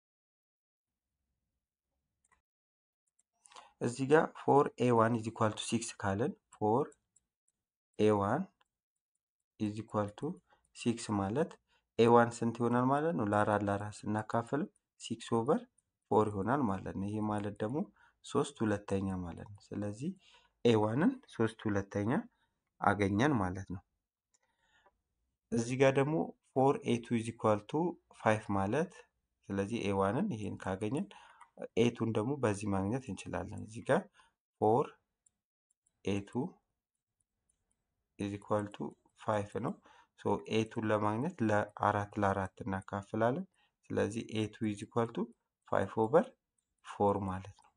እዚህ ጋር ፎር ኤ ዋን ኢዝ ኢኳል ቱ ሲክስ ካለን ፎር ኤ ዋን ኢዝ ኢኳል ቱ ሲክስ ማለት ኤ ዋን ስንት ይሆናል ማለት ነው? ለአራት ለአራት ስናካፍለው ሲክስ ኦቨር ፎር ይሆናል ማለት ነው። ይሄ ማለት ደግሞ ሶስት ሁለተኛ ማለት ነው። ስለዚህ ኤ ዋንን ሶስት ሁለተኛ አገኘን ማለት ነው። እዚህ ጋር ደግሞ ፎር ኤ ቱ ኢዝ ኢኳል ቱ ፋይቭ ማለት ስለዚህ ኤ ዋንን ይሄን ካገኘን ኤቱን ደግሞ በዚህ ማግኘት እንችላለን። እዚህ ጋር ፎር ኤቱ ኢዝ ኢኳል ቱ ፋይቭ ነው። ሶ ኤቱን ለማግኘት ለአራት ለአራት እናካፍላለን። ስለዚህ ኤቱ ኢዝ ኢኳል ቱ ፋይቭ ኦቨር ፎር ማለት ነው።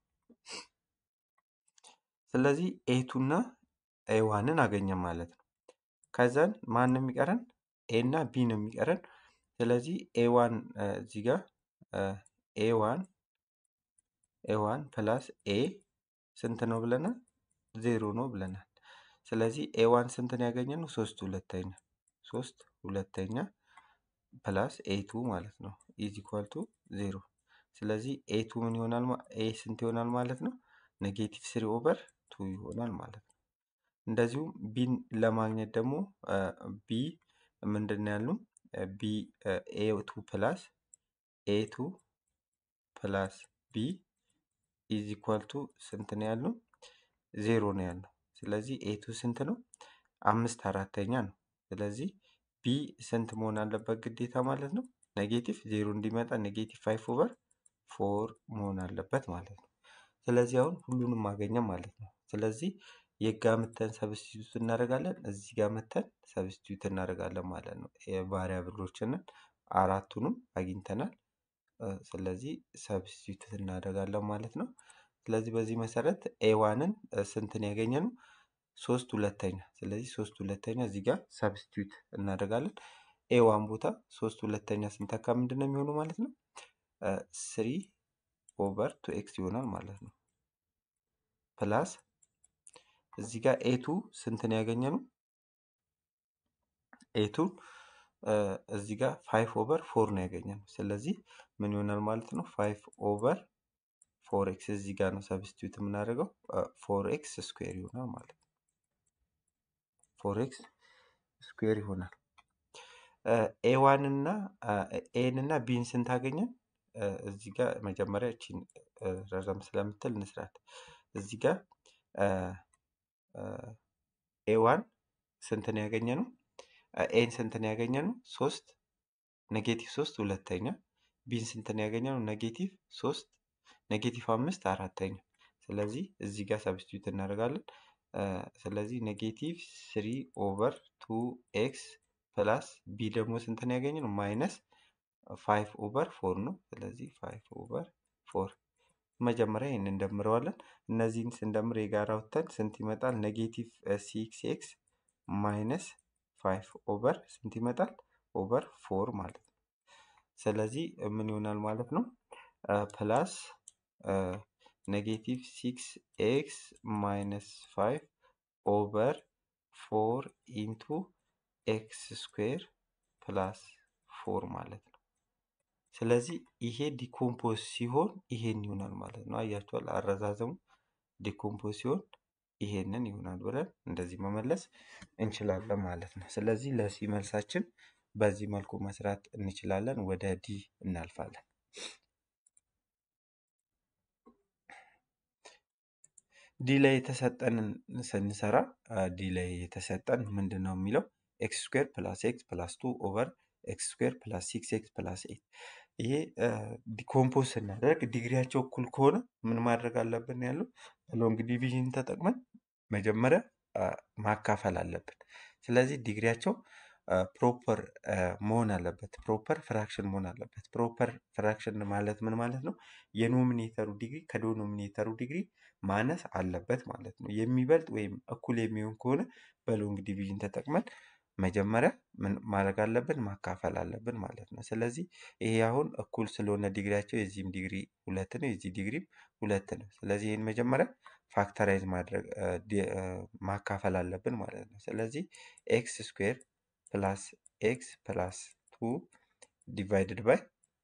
ስለዚህ ኤቱ እና ኤዋንን አገኘን ማለት ነው። ከዛን ማን ነው የሚቀረን? ኤ እና ቢ ነው የሚቀረን። ስለዚህ ኤዋን እዚህ ጋር ኤዋን ኤዋን ፕላስ ኤ ስንት ነው ብለናል? ዜሮ ነው ብለናል። ስለዚህ ኤዋን ስንትን ያገኘነው? ሶስት ሁለተኛ ሶስት ሁለተኛ ፕላስ ኤቱ ማለት ነው ኢዝ ኢኳል ቱ ዜሮ። ስለዚህ ኤቱ ምን ይሆናል? ኤ ስንት ይሆናል ማለት ነው? ኔጌቲቭ ስሪ ኦቨር ቱ ይሆናል ማለት ነው። እንደዚሁም ቢን ለማግኘት ደግሞ ቢ ምንድን ነው ያልነው? ቢ ኤ ቱ ፕላስ ኤ ቱ ፕላስ ቢ ኢዝ ኢኳል ቱ ስንት ነው ያልነው? ዜሮ ነው ያልነው። ስለዚህ ኤቱ ስንት ነው? አምስት አራተኛ ነው። ስለዚህ ቢ ስንት መሆን አለበት ግዴታ ማለት ነው? ኔጌቲቭ ዜሮ እንዲመጣ ኔጌቲቭ ፋይቭ ኦቨር ፎር መሆን አለበት ማለት ነው። ስለዚህ አሁን ሁሉንም አገኘን ማለት ነው። ስለዚህ የጋ መተን ሰብስቲዩት እናደርጋለን፣ እዚህ ጋር መተን ሰብስቲዩት እናደርጋለን ማለት ነው። የቫሪያብሎችንን አራቱንም አግኝተናል። እ፣ ስለዚህ ሰብስቲዩት እናደርጋለን ማለት ነው። ስለዚህ በዚህ መሰረት ኤዋንን ስንትን ያገኘ ነው? ሶስት ሁለተኛ። ስለዚህ ሶስት ሁለተኛ እዚህ ጋር ሰብስቲዩት እናደርጋለን። ኤዋን ቦታ ሶስት ሁለተኛ ስንተካ ምንድን ነው የሚሆኑ ማለት ነው? ስሪ ኦቨር ቱ ኤክስ ይሆናል ማለት ነው። ፕላስ እዚህ ጋር ኤቱ ስንትን ያገኘ ነው? ኤቱን እዚህ ጋር ፋይቭ ኦቨር ፎር ነው ያገኘ ነው። ስለዚህ ምን ይሆናል ማለት ነው? ፋይቭ ኦቨር ፎር ኤክስ እዚህ ጋር ነው ሰብስቲዩት የምናደርገው ፎር ኤክስ ስኩዌር ይሆናል ማለት ነው። ፎር ኤክስ ስኩዌር ይሆናል። ኤዋን እና ኤን እና ቢን ስንት አገኘን? እ፣ እዚህ ጋር መጀመሪያ እቺን እ፣ ረዘም ስለምትል እንስራት። እዚህ ጋር ኤዋን ስንትን ያገኘ ነው? ኤን ስንትን ያገኘ ነው? ሶስት ኔጌቲቭ ሶስት ሁለተኛ። ቢን ስንትን ያገኘ ነው? ኔጌቲቭ ሶስት ኔጌቲቭ አምስት አራተኛ። ስለዚህ እዚህ ጋር ሰብስቲዩት እናደርጋለን። እ፣ ስለዚህ ኔጌቲቭ ስሪ ኦቨር ቱ ኤክስ ፕላስ ቢ ደግሞ ስንትን ያገኘ ነው? ማይነስ ፋይቭ ኦቨር ፎር ነው። ስለዚህ ፋይቭ ኦቨር ፎር መጀመሪያ ይህን እንደምረዋለን። እነዚህን ስንደምር የጋራ ወጥተን ስንት ይመጣል? ኔጌቲቭ ሲክስ ኤክስ ማይነስ ፋይቭ ኦቨር ስንት ይመጣል? ኦቨር ፎር ማለት ነው። ስለዚህ ምን ይሆናል ማለት ነው? ፕላስ ኔጌቲቭ ሲክስ ኤክስ ማይነስ ፋይቭ ኦቨር ፎር ኢንቱ ኤክስ ስኩዌር ፕላስ ፎር ማለት ነው። ስለዚህ ይሄ ዲኮምፖዝ ሲሆን ይሄን ይሆናል ማለት ነው። አያችኋል አረዛዘሙ ዲኮምፖዝ ሲሆን ይሄንን ይሆናል ብለን እንደዚህ መመለስ እንችላለን ማለት ነው። ስለዚህ ለሲ መልሳችን በዚህ መልኩ መስራት እንችላለን። ወደ ዲ እናልፋለን። ዲ ላይ የተሰጠንን ስንሰራ ዲ ላይ የተሰጠን ምንድን ነው የሚለው ኤክስ ስኩዌር ፕላስ ኤክስ ፕላስ ቱ ኦቨር ኤክስ ስኩዌር ፕላስ ሲክስ ኤክስ ፕላስ ኤት ይሄ ዲኮምፖዝ ስናደርግ ዲግሪያቸው እኩል ከሆነ ምን ማድረግ አለብን ያለው ሎንግ ዲቪዥን ተጠቅመን መጀመሪያ አ፣ ማካፈል አለብን። ስለዚህ ዲግሪያቸው ፕሮፐር መሆን አለበት። ፕሮፐር ፍራክሽን መሆን አለበት። ፕሮፐር ፍራክሽን ማለት ምን ማለት ነው? የኖሚኔተሩ ዲግሪ ከዶኖሚኔተሩ ዲግሪ ማነስ አለበት ማለት ነው። የሚበልጥ ወይም እኩል የሚሆን ከሆነ በሎንግ ዲቪዥን ተጠቅመን መጀመሪያ ምን ማድረግ አለብን? ማካፈል አለብን ማለት ነው። ስለዚህ ይሄ አሁን እኩል ስለሆነ ዲግሪያቸው የዚህም ዲግሪ ሁለት ነው፣ የዚህ ዲግሪም ሁለት ነው። ስለዚህ ይህን መጀመሪያ ፋክተራይዝ ማድረግ አ፣ ዲ- አ፣ ማካፈል አለብን ማለት ነው። ስለዚህ ኤክስ ስኩዌር ፕላስ ኤክስ ፕላስ ቱ ዲቫይድድ ባይ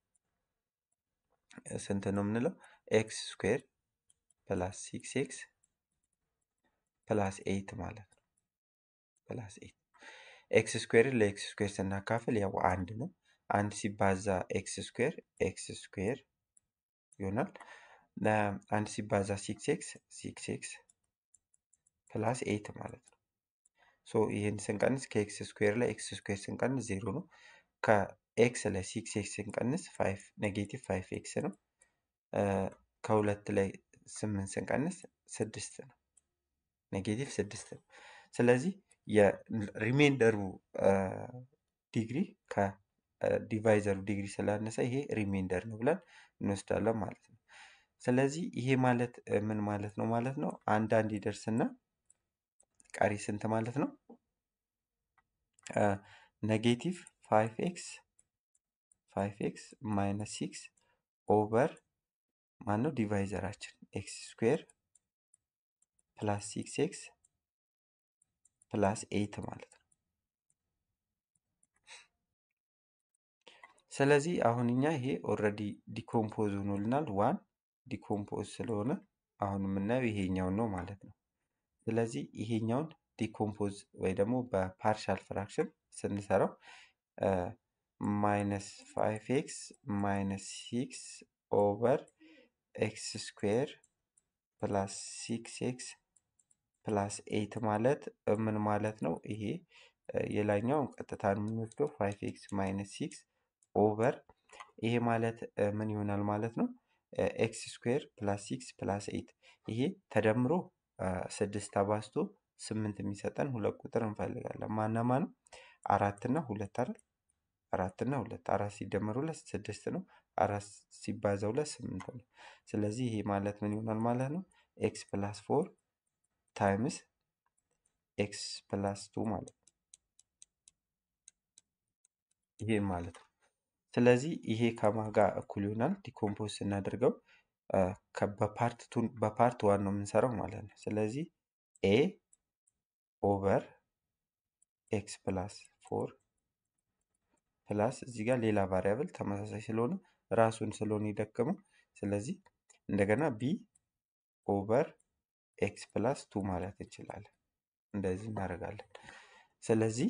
ስንት ነው የምንለው? ኤክስ ስኩዌር ፕላስ ሲክስ ኤክስ ፕላስ ኤይት ማለት ነው። ፕላስ ኤይት ኤክስ ስኩዌርን ለኤክስ ስኩዌር ስናካፍል ያው አንድ ነው። አንድ ሲባዛ ኤክስ ስኩዌር ኤክስ ስኩዌር ይሆናል። ለ- አንድ ሲባዛ ሲክስ ኤክስ ሲክስ ኤክስ ፕላስ ኤይት ማለት ነው። ሶ ይህን ስንቀንስ ከኤክስ ስኩዌር ላይ ኤክስ ስኩዌር ስንቀንስ ዜሮ ነው። ከኤክስ ላይ ሲክስ ኤክስ ስንቀንስ ፋይቭ ኔጌቲቭ ፋይቭ ኤክስ ነው። አ፣ ከሁለት ላይ ስምንት ስንቀንስ ስድስት ነው። ኔጌቲቭ ስድስት ነው። ስለዚህ የሪሜንደሩ ዲግሪ ከዲቫይዘሩ ዲግሪ ስላነሰ ይሄ ሪሜንደር ነው ብለን እንወስዳለን ማለት ነው። ስለዚህ ይሄ ማለት እ፣ ምን ማለት ነው ማለት ነው? አንዳንድ ይደርስና ቀሪ ስንት ማለት ነው? ኔጌቲቭ ፋይቭ ኤክስ ፋይቭ ኤክስ ማይነስ ሲክስ ኦቨር ማነው ዲቫይዘራችን ኤክስ ስኩዌር ፕላስ ሲክስ ኤክስ ፕላስ ኤይት ማለት ነው። ስለዚህ አሁን እኛ ይሄ ኦልሬዲ ዲኮምፖዝ ሆኖልናል። ዋን ዲኮምፖዝ ስለሆነ አሁን የምናየው ይሄኛውን ነው ማለት ነው። ስለዚህ ይሄኛውን ዲኮምፖዝ ወይ ደግሞ በፓርሻል ፍራክሽን ስንሰራው ማይነስ ፋይቭ ኤክስ ማይነስ ሲክስ ኦቨር ኤክስ ስኩዌር ፕላስ ሲክስ ኤክስ ፕላስ ኤይት ማለት እ ምን ማለት ነው? ይሄ እ የላይኛውን ቀጥታ ነው የምንወስደው ፋይቭ ኤክስ ማይነስ ሲክስ ኦቨር ይሄ ማለት እ ምን ይሆናል ማለት ነው? ኤክስ ስኩዌር ፕላስ ሲክስ ፕላስ ኤይት ይሄ ተደምሮ ስድስት አባዝቶ ስምንት የሚሰጠን ሁለት ቁጥር እንፈልጋለን። ማና ማን? አራት እና ሁለት አይደል? አራት እና ሁለት አራት ሲደመር ሁለት ስድስት ነው። አራት ሲባዛ ሁለት ስምንት ነው። ስለዚህ ይሄ ማለት ምን ይሆናል ማለት ነው? ኤክስ ፕላስ ፎር ታይምስ ኤክስ ፕላስ ቱ ማለት ነው። ይሄ ማለት ነው። ስለዚህ ይሄ ከማን ጋር እኩል ይሆናል? ዲኮምፖዝ ስናደርገው በፓርት ቱ በፓርት ዋን ነው የምንሰራው ማለት ነው። ስለዚህ ኤ ኦቨር ኤክስ ፕላስ ፎር ፕላስ እዚህ ጋር ሌላ ቫሪያብል ተመሳሳይ ስለሆነ ራሱን ስለሆነ የደከመው ስለዚህ እንደገና ቢ ኦቨር ኤክስ ፕላስ ቱ ማለት እንችላለን። እንደዚህ እናደርጋለን። ስለዚህ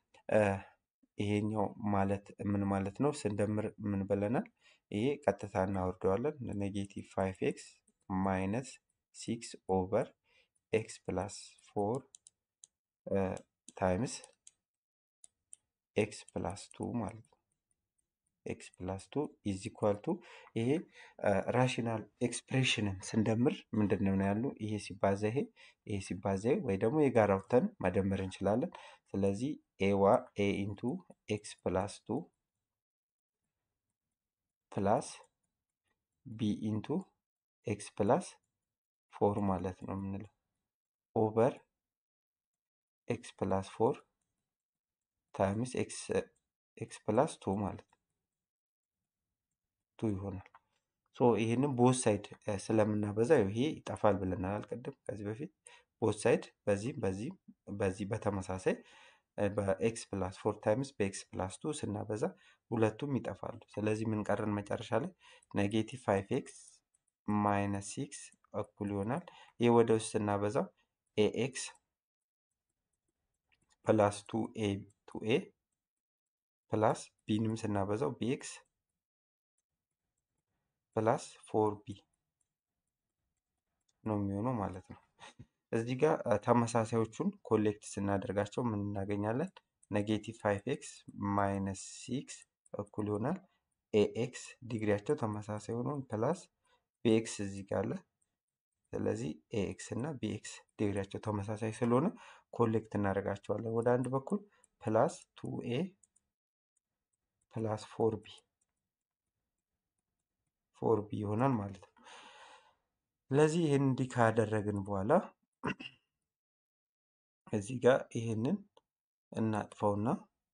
ይሄኛው ማለት ምን ማለት ነው? ስንደምር ምን ብለናል? ይሄ ቀጥታ እናወርደዋለን። ኔጌቲቭ ፋይቭ ኤክስ ማይነስ ሲክስ ኦቨር ኤክስ ፕላስ ፎር ታይምስ ኤክስ ፕላስ ቱ ማለት ነው። ኤክስ ፕላስ ቱ ኢዝ ኢኳል ቱ ይሄ ራሽናል ኤክስፕሬሽንን ስንደምር ምንድን ነው ያሉ ይሄ ሲባዛ ይሄ ይሄ ሲባዛ ይሄ ወይ ደግሞ የጋራ አውጥተን መደመር እንችላለን። ስለዚህ ኤዋ ኤ ኢንቱ ኤክስ ፕላስ ቱ ፕላስ ቢ ኢንቱ ኤክስ ፕላስ ፎር ማለት ነው የምንለው ኦቨር ኤክስ ፕላስ ፎር ታይምስ ኤክስ ፕላስ ቱ ማለት ነው ቱ ይሆናል። ሶ ይህንን ቦት ሳይድ ስለምናበዛ ይሄ ይጠፋል ብለናል አልቀድም ከዚህ በፊት ቦት ሳይድ በዚህም በዚህም በዚህ በተመሳሳይ በኤክስ ፕላስ ፎር ታይምስ በኤክስ ፕላስ ቱ ስናበዛ ሁለቱም ይጠፋሉ። ስለዚህ ምን ቀረን መጨረሻ ላይ ኔጌቲቭ ፋይቭ ኤክስ ማይነስ ሲክስ እኩል ይሆናል። ይህ ወደ ውስጥ ስናበዛው ኤኤክስ ፕላስ ቱ ኤ ቱ ኤ ፕላስ ቢንም ስናበዛው ቢኤክስ ፕላስ ፎር ቢ ነው የሚሆነው ማለት ነው። እዚህ ጋር ተመሳሳዮቹን ኮሌክት ስናደርጋቸው ምን እናገኛለን? ኔጌቲቭ ፋይቭ ኤክስ ማይነስ ሲክስ እኩል ይሆናል ኤኤክስ ዲግሪያቸው ተመሳሳይ ሆኖ ፕላስ ቢኤክስ እዚህ ጋር አለ። ስለዚህ ኤኤክስ እና ቢኤክስ ዲግሪያቸው ተመሳሳይ ስለሆነ ኮሌክት እናደርጋቸዋለን ወደ አንድ በኩል ፕላስ ቱ ኤ ፕላስ ፎር ቢ ፎር ቢ ይሆናል ማለት ነው። ስለዚህ ይህን እንዲህ ካደረግን በኋላ እዚህ ጋር ይህንን እናጥፈውና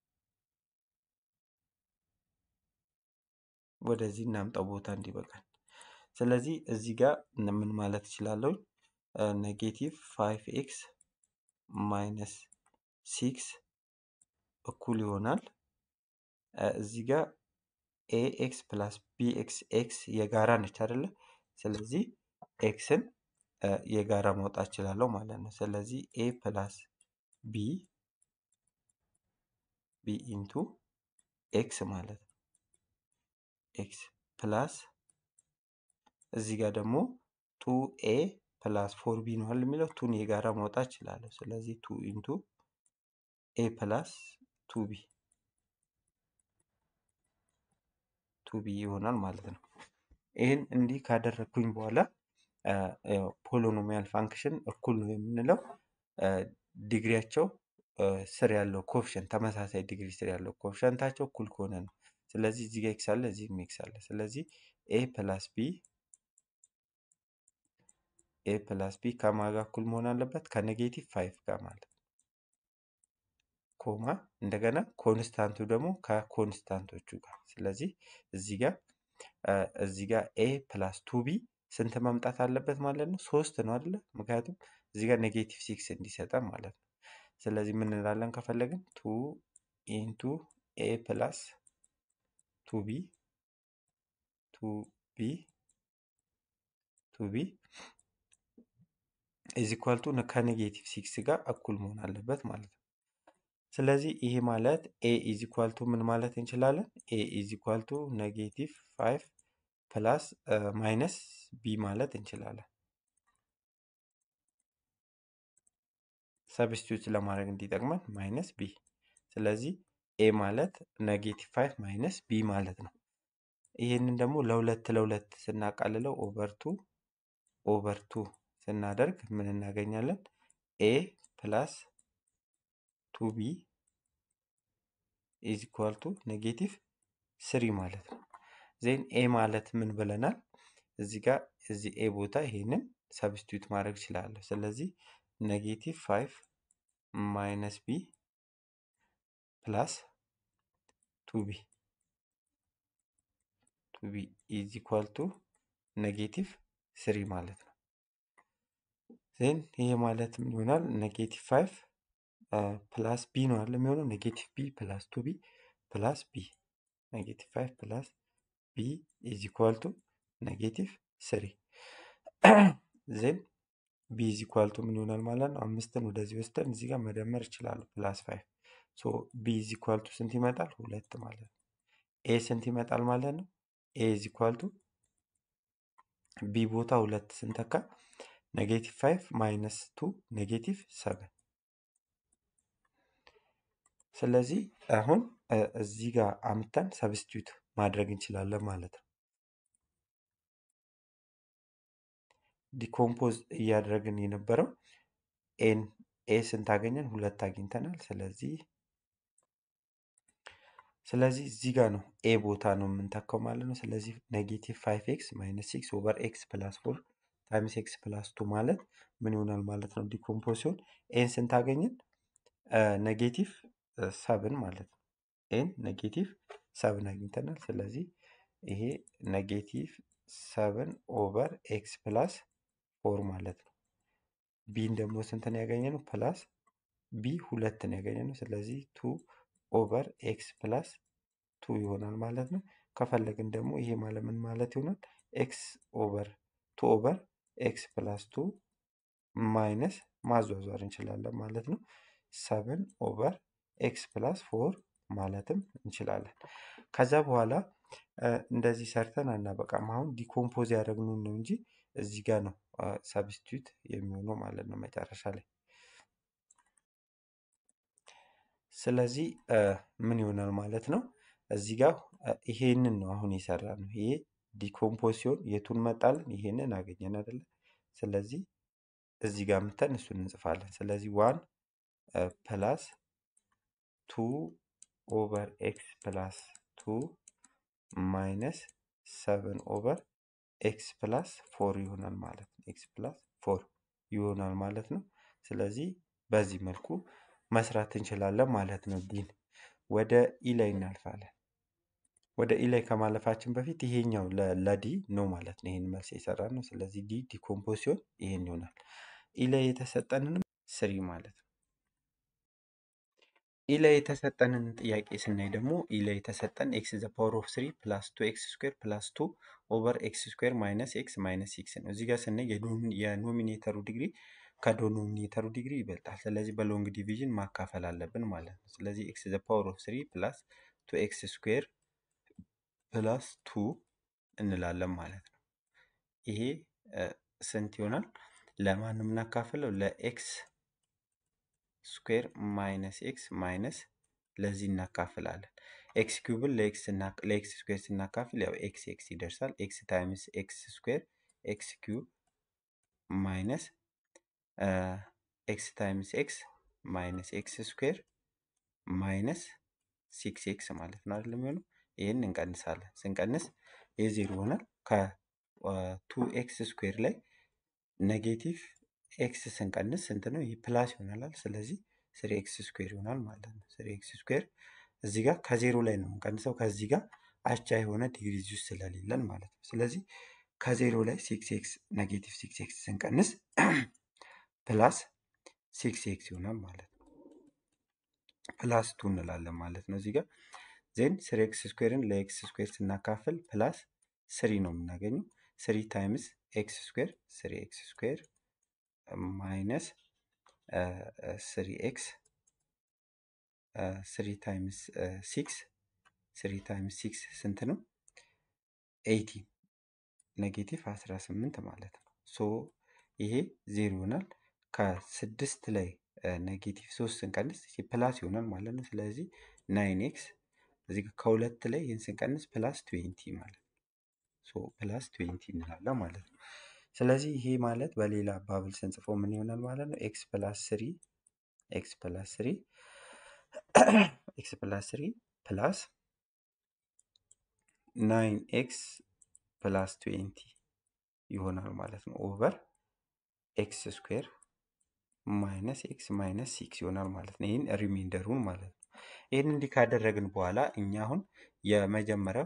ወደዚህ እናምጣው ቦታ እንዲበቃል። ስለዚህ እዚህ ጋር ምን ማለት እችላለሁ? ኔጌቲቭ ፋይቭ ኤክስ ማይነስ ሲክስ እኩል ይሆናል እዚህ ጋር ኤ ኤክስ ፕላስ ቢ ኤክስ ኤክስ የጋራ ነች አይደለ? ስለዚህ ኤክስን የጋራ ማውጣት እችላለሁ ማለት ነው። ስለዚህ ኤ ፕላስ ቢ ቢ ኢንቱ ኤክስ ማለት ነው። ኤክስ ፕላስ እዚህ ጋር ደግሞ ቱ ኤ ፕላስ ፎር ቢ ነው አይደል የሚለው ቱን የጋራ ማውጣት እችላለሁ። ስለዚህ ቱ ኢንቱ ኤ ፕላስ ቱ ቢ ቱ ቢ ይሆናል ማለት ነው። ይህን እንዲህ ካደረግኩኝ በኋላ ፖሎኖሚያል ፋንክሽን እኩል ነው የምንለው ዲግሪያቸው ስር ያለው ኮፍሸንት ተመሳሳይ ዲግሪ ስር ያለው ኮፍሸንታቸው እኩል ከሆነ ነው። ስለዚህ እዚህ ጋር ኤክስ አለ፣ እዚህም ኤክስ አለ። ስለዚህ ኤ ፕላስ ቢ ኤ ፕላስ ቢ ከማን ጋር እኩል መሆን አለበት? ከኔጌቲቭ ፋይቭ ጋር ማለት ነው። ኮማ እንደገና ኮንስታንቱ ደግሞ ከኮንስታንቶቹ ጋር። ስለዚህ እዚህ ጋር እዚህ ጋር ኤ ፕላስ ቱ ቢ ስንት መምጣት አለበት ማለት ነው? ሶስት ነው አይደለ? ምክንያቱም እዚህ ጋር ኔጌቲቭ ሲክስ እንዲሰጠን ማለት ነው። ስለዚህ ምን እንላለን ከፈለግን ቱ ኢንቱ ኤ ፕላስ ቱ ቢ ቱ ቢ ቱ ቢ ኢዝ ኢኳል ቱ ከኔጌቲቭ ሲክስ ጋር እኩል መሆን አለበት ማለት ነው። ስለዚህ ይሄ ማለት ኤ ኢዝ ኢኳል ቱ ምን ማለት እንችላለን? ኤ ኢዝ ኢኳል ቱ ኔጌቲቭ ፋይቭ ፕላስ ማይነስ ቢ ማለት እንችላለን። ሰብስቲዩት ለማድረግ እንዲጠቅመን ማይነስ ቢ። ስለዚህ ኤ ማለት ኔጌቲቭ ፋይቭ ማይነስ ቢ ማለት ነው። ይህንን ደግሞ ለሁለት ለሁለት ስናቃልለው ኦቨር ቱ ኦቨር ቱ ስናደርግ ምን እናገኛለን? ኤ ፕላስ ቱ ቢ ኢዝ ኢኳል ቱ ኔጌቲቭ ስሪ ማለት ነው። ዜን ኤ ማለት ምን ብለናል? እዚህ ጋር እዚህ ኤ ቦታ ይሄንን ሰብስቲዩት ማድረግ እችላለሁ። ስለዚህ ኔጌቲቭ ፋይቭ ማይነስ ቢ ፕላስ ቱ ቢ ቱ ቢ ኢዝ ኢኳል ቱ ኔጌቲቭ ስሪ ማለት ነው። ዜን ይሄ ማለት ምን ይሆናል? ኔጌቲቭ ፋይቭ ፕላስ ቢ ነው አለ የሚሆነው ኔጌቲቭ ቢ ፕላስ ቱ ቢ ፕላስ ቢ ኔጌቲቭ ፋይቭ ፕላስ ቢ ኢዝ ኢኳል ቱ ኔጌቲቭ ስሪ ዜን ቢ ኢዝ ኢኳል ቱ ምን ይሆናል ማለት ነው? አምስትን ወደዚህ ወስደን እዚህ ጋር መደመር ይችላሉ። ፕላስ ፋይቭ ሶ ቢ ኢዝ ኢኳል ቱ ስንት ይመጣል? ሁለት ማለት ነው። ኤ ስንት ይመጣል ማለት ነው? ኤ ኢዝ ኢኳል ቱ ቢ ቦታ ሁለት ስንተካ ኔጌቲቭ ፋይቭ ማይነስ ቱ ኔጌቲቭ ሰቨን ስለዚህ አሁን እዚህ ጋር አምተን ሰብስቲዩት ማድረግ እንችላለን ማለት ነው። ዲኮምፖዝ እያደረግን የነበረው ኤን ኤ ስንት አገኘን? ሁለት አግኝተናል። ስለዚህ ስለዚህ እዚህ ጋር ነው ኤ ቦታ ነው የምንተካው ማለት ነው። ስለዚህ ኔጌቲቭ ፋይቭ ኤክስ ማይነስ ሲክስ ኦቨር ኤክስ ፕላስ ፎር ታይምስ ኤክስ ፕላስ ቱ ማለት ምን ይሆናል ማለት ነው? ዲኮምፖዝ ሲሆን ኤን ስንት አገኘን? ኔጌቲቭ ሰብን ማለት ነው። ኤን ኔጌቲቭ ሰብን አግኝተናል። ስለዚህ ይሄ ኔጌቲቭ ሰብን ኦቨር ኤክስ ፕላስ ፎር ማለት ነው። ቢን ደግሞ ስንትን ያገኘ ነው? ፕላስ ቢ ሁለትን ያገኘ ነው። ስለዚህ ቱ ኦቨር ኤክስ ፕላስ ቱ ይሆናል ማለት ነው። ከፈለግን ደግሞ ይሄ ማለት ምን ማለት ይሆናል? ኤክስ ኦቨር ቱ ኦቨር ኤክስ ፕላስ ቱ ማይነስ ማዟዟር እንችላለን ማለት ነው። ሰብን ኦቨር ኤክስ ፕላስ ፎር ማለትም እንችላለን። ከዛ በኋላ እንደዚህ ሰርተን አናበቃም። አሁን ዲኮምፖዝ ያደረግነውን ነው እንጂ እዚህ ጋር ነው ሰብስቲዩት የሚሆነው ማለት ነው መጨረሻ ላይ። ስለዚህ ምን ይሆናል ማለት ነው? እዚህ ጋር ይሄንን ነው አሁን የሰራ ነው። ይሄ ዲኮምፖዝ ሲሆን የቱን መጣልን? ይሄንን አገኘን አይደለ? ስለዚህ እዚህ ጋር ምተን እሱን እንጽፋለን። ስለዚህ ዋን ፕላስ ቱ ኦቨር ኤክስ ፕላስ ቱ ማይነስ ሰቨን ኦቨር ኤክስ ፕላስ ፎር ይሆናል ማለት ነው። ኤክስ ፕላስ ፎር ይሆናል ማለት ነው። ስለዚህ በዚህ መልኩ መስራት እንችላለን ማለት ነው። ዲን ወደ ኢ ላይ እናልፋለን። ወደ ኢ ላይ ከማለፋችን በፊት ይሄኛው ለዲ ነው ማለት ነው። ይሄን መልስ የሰራ ነው። ስለዚህ ዲ ዲኮምፖዝ ሲሆን ይሄን ይሆናል። ኢ ላይ የተሰጠንንም ስሪ ማለት ነው። ኢ ላይ የተሰጠንን ጥያቄ ስናይ ደግሞ ኢ ላይ የተሰጠን ኤክስ ዘ ፓወር ኦፍ ስሪ ፕላስ ቱ ኤክስ ስኩዌር ፕላስ ቱ ኦቨር ኤክስ ስኩዌር ማይነስ ኤክስ ማይነስ ሲክስ ነው። እዚህ ጋር ስናይ የኖሚኔተሩ ዲግሪ ከዶኖሚኔተሩ ዲግሪ ይበልጣል። ስለዚህ በሎንግ ዲቪዥን ማካፈል አለብን ማለት ነው። ስለዚህ ኤክስ ዘ ፓወር ኦፍ ስሪ ፕላስ ቱ ኤክስ ስኩዌር ፕላስ ቱ እንላለን ማለት ነው። ይሄ ስንት ይሆናል? ለማን ነው የምናካፍለው? ለኤክስ ስኩዌር ማይነስ ኤክስ ማይነስ ለዚህ እናካፍላለን። ኤክስ ኪዩብን ለኤክስ ስኩዌር ስናካፍል ያው ኤክስ ኤክስ ይደርሳል። ኤክስ ታይምስ ኤክስ ስኩዌር ኤክስ ኪዩብ ማይነስ ኤክስ ታይምስ ኤክስ ማይነስ ኤክስ ስኩዌር ማይነስ ሲክስ ኤክስ ማለት ነው አይደለም የሚሆነው። ይህን እንቀንሳለን። ስንቀንስ የዜሮ ይሆናል። ከቱ ኤክስ ስኩዌር ላይ ኔጌቲቭ ኤክስ ስንቀንስ ስንት ነው? ይህ ፕላስ ይሆናል። ስለዚህ ስሪ ኤክስ ስኩዌር ይሆናል ማለት ነው። ስሪ ኤክስ ስኩዌር እዚህ ጋር ከዜሮ ላይ ነው የምንቀንሰው። ከዚህ ጋር አቻ የሆነ ዲግሪ እዚህ ውስጥ ስለሌለን ማለት ነው። ስለዚህ ከዜሮ ላይ ሲክስ ኤክስ ኔጌቲቭ ሲክስ ኤክስ ስንቀንስ ፕላስ ሲክስ ኤክስ ይሆናል ማለት ነው። ፕላስ ቱ እንላለን ማለት ነው እዚህ ጋር ዜን ስሪ ኤክስ ስኩዌርን ለኤክስ ስኩዌር ስናካፍል ፕላስ ስሪ ነው የምናገኘው። ስሪ ታይምስ ኤክስ ስኩዌር ስሪ ኤክስ ስኩዌር ማይነስ ስሪ ኤክስ ስሪ ታይምስ ሲክስ ስሪ ታይምስ ሲክስ ስንት ነው? ኤይቲ ኔጌቲቭ አስራ ስምንት ማለት ነው። ሶ ይሄ ዜሮ ይሆናል። ከስድስት ላይ ኔጌቲቭ ሶስት ስንቀንስ ፕላስ ይሆናል ማለት ነው። ስለዚህ ናይን ኤክስ እዚህ ከሁለት ላይ ይህን ስንቀንስ ፕላስ ትዌንቲ ማለት ነው። ሶ ፕላስ ትዌንቲ እንላለን ማለት ነው። ስለዚህ ይሄ ማለት በሌላ አባብል ስንጽፈው ምን ይሆናል ማለት ነው? ኤክስ ፕላስ ስሪ ኤክስ ፕላስ ስሪ ኤክስ ፕላስ ስሪ ፕላስ ናይን ኤክስ ፕላስ ትዌንቲ ይሆናል ማለት ነው። ኦቨር ኤክስ ስኩዌር ማይነስ ኤክስ ማይነስ ሲክስ ይሆናል ማለት ነው። ይህን ሪሜንደሩን ማለት ነው። ይህን እንዲህ ካደረግን በኋላ እኛ አሁን የመጀመሪያው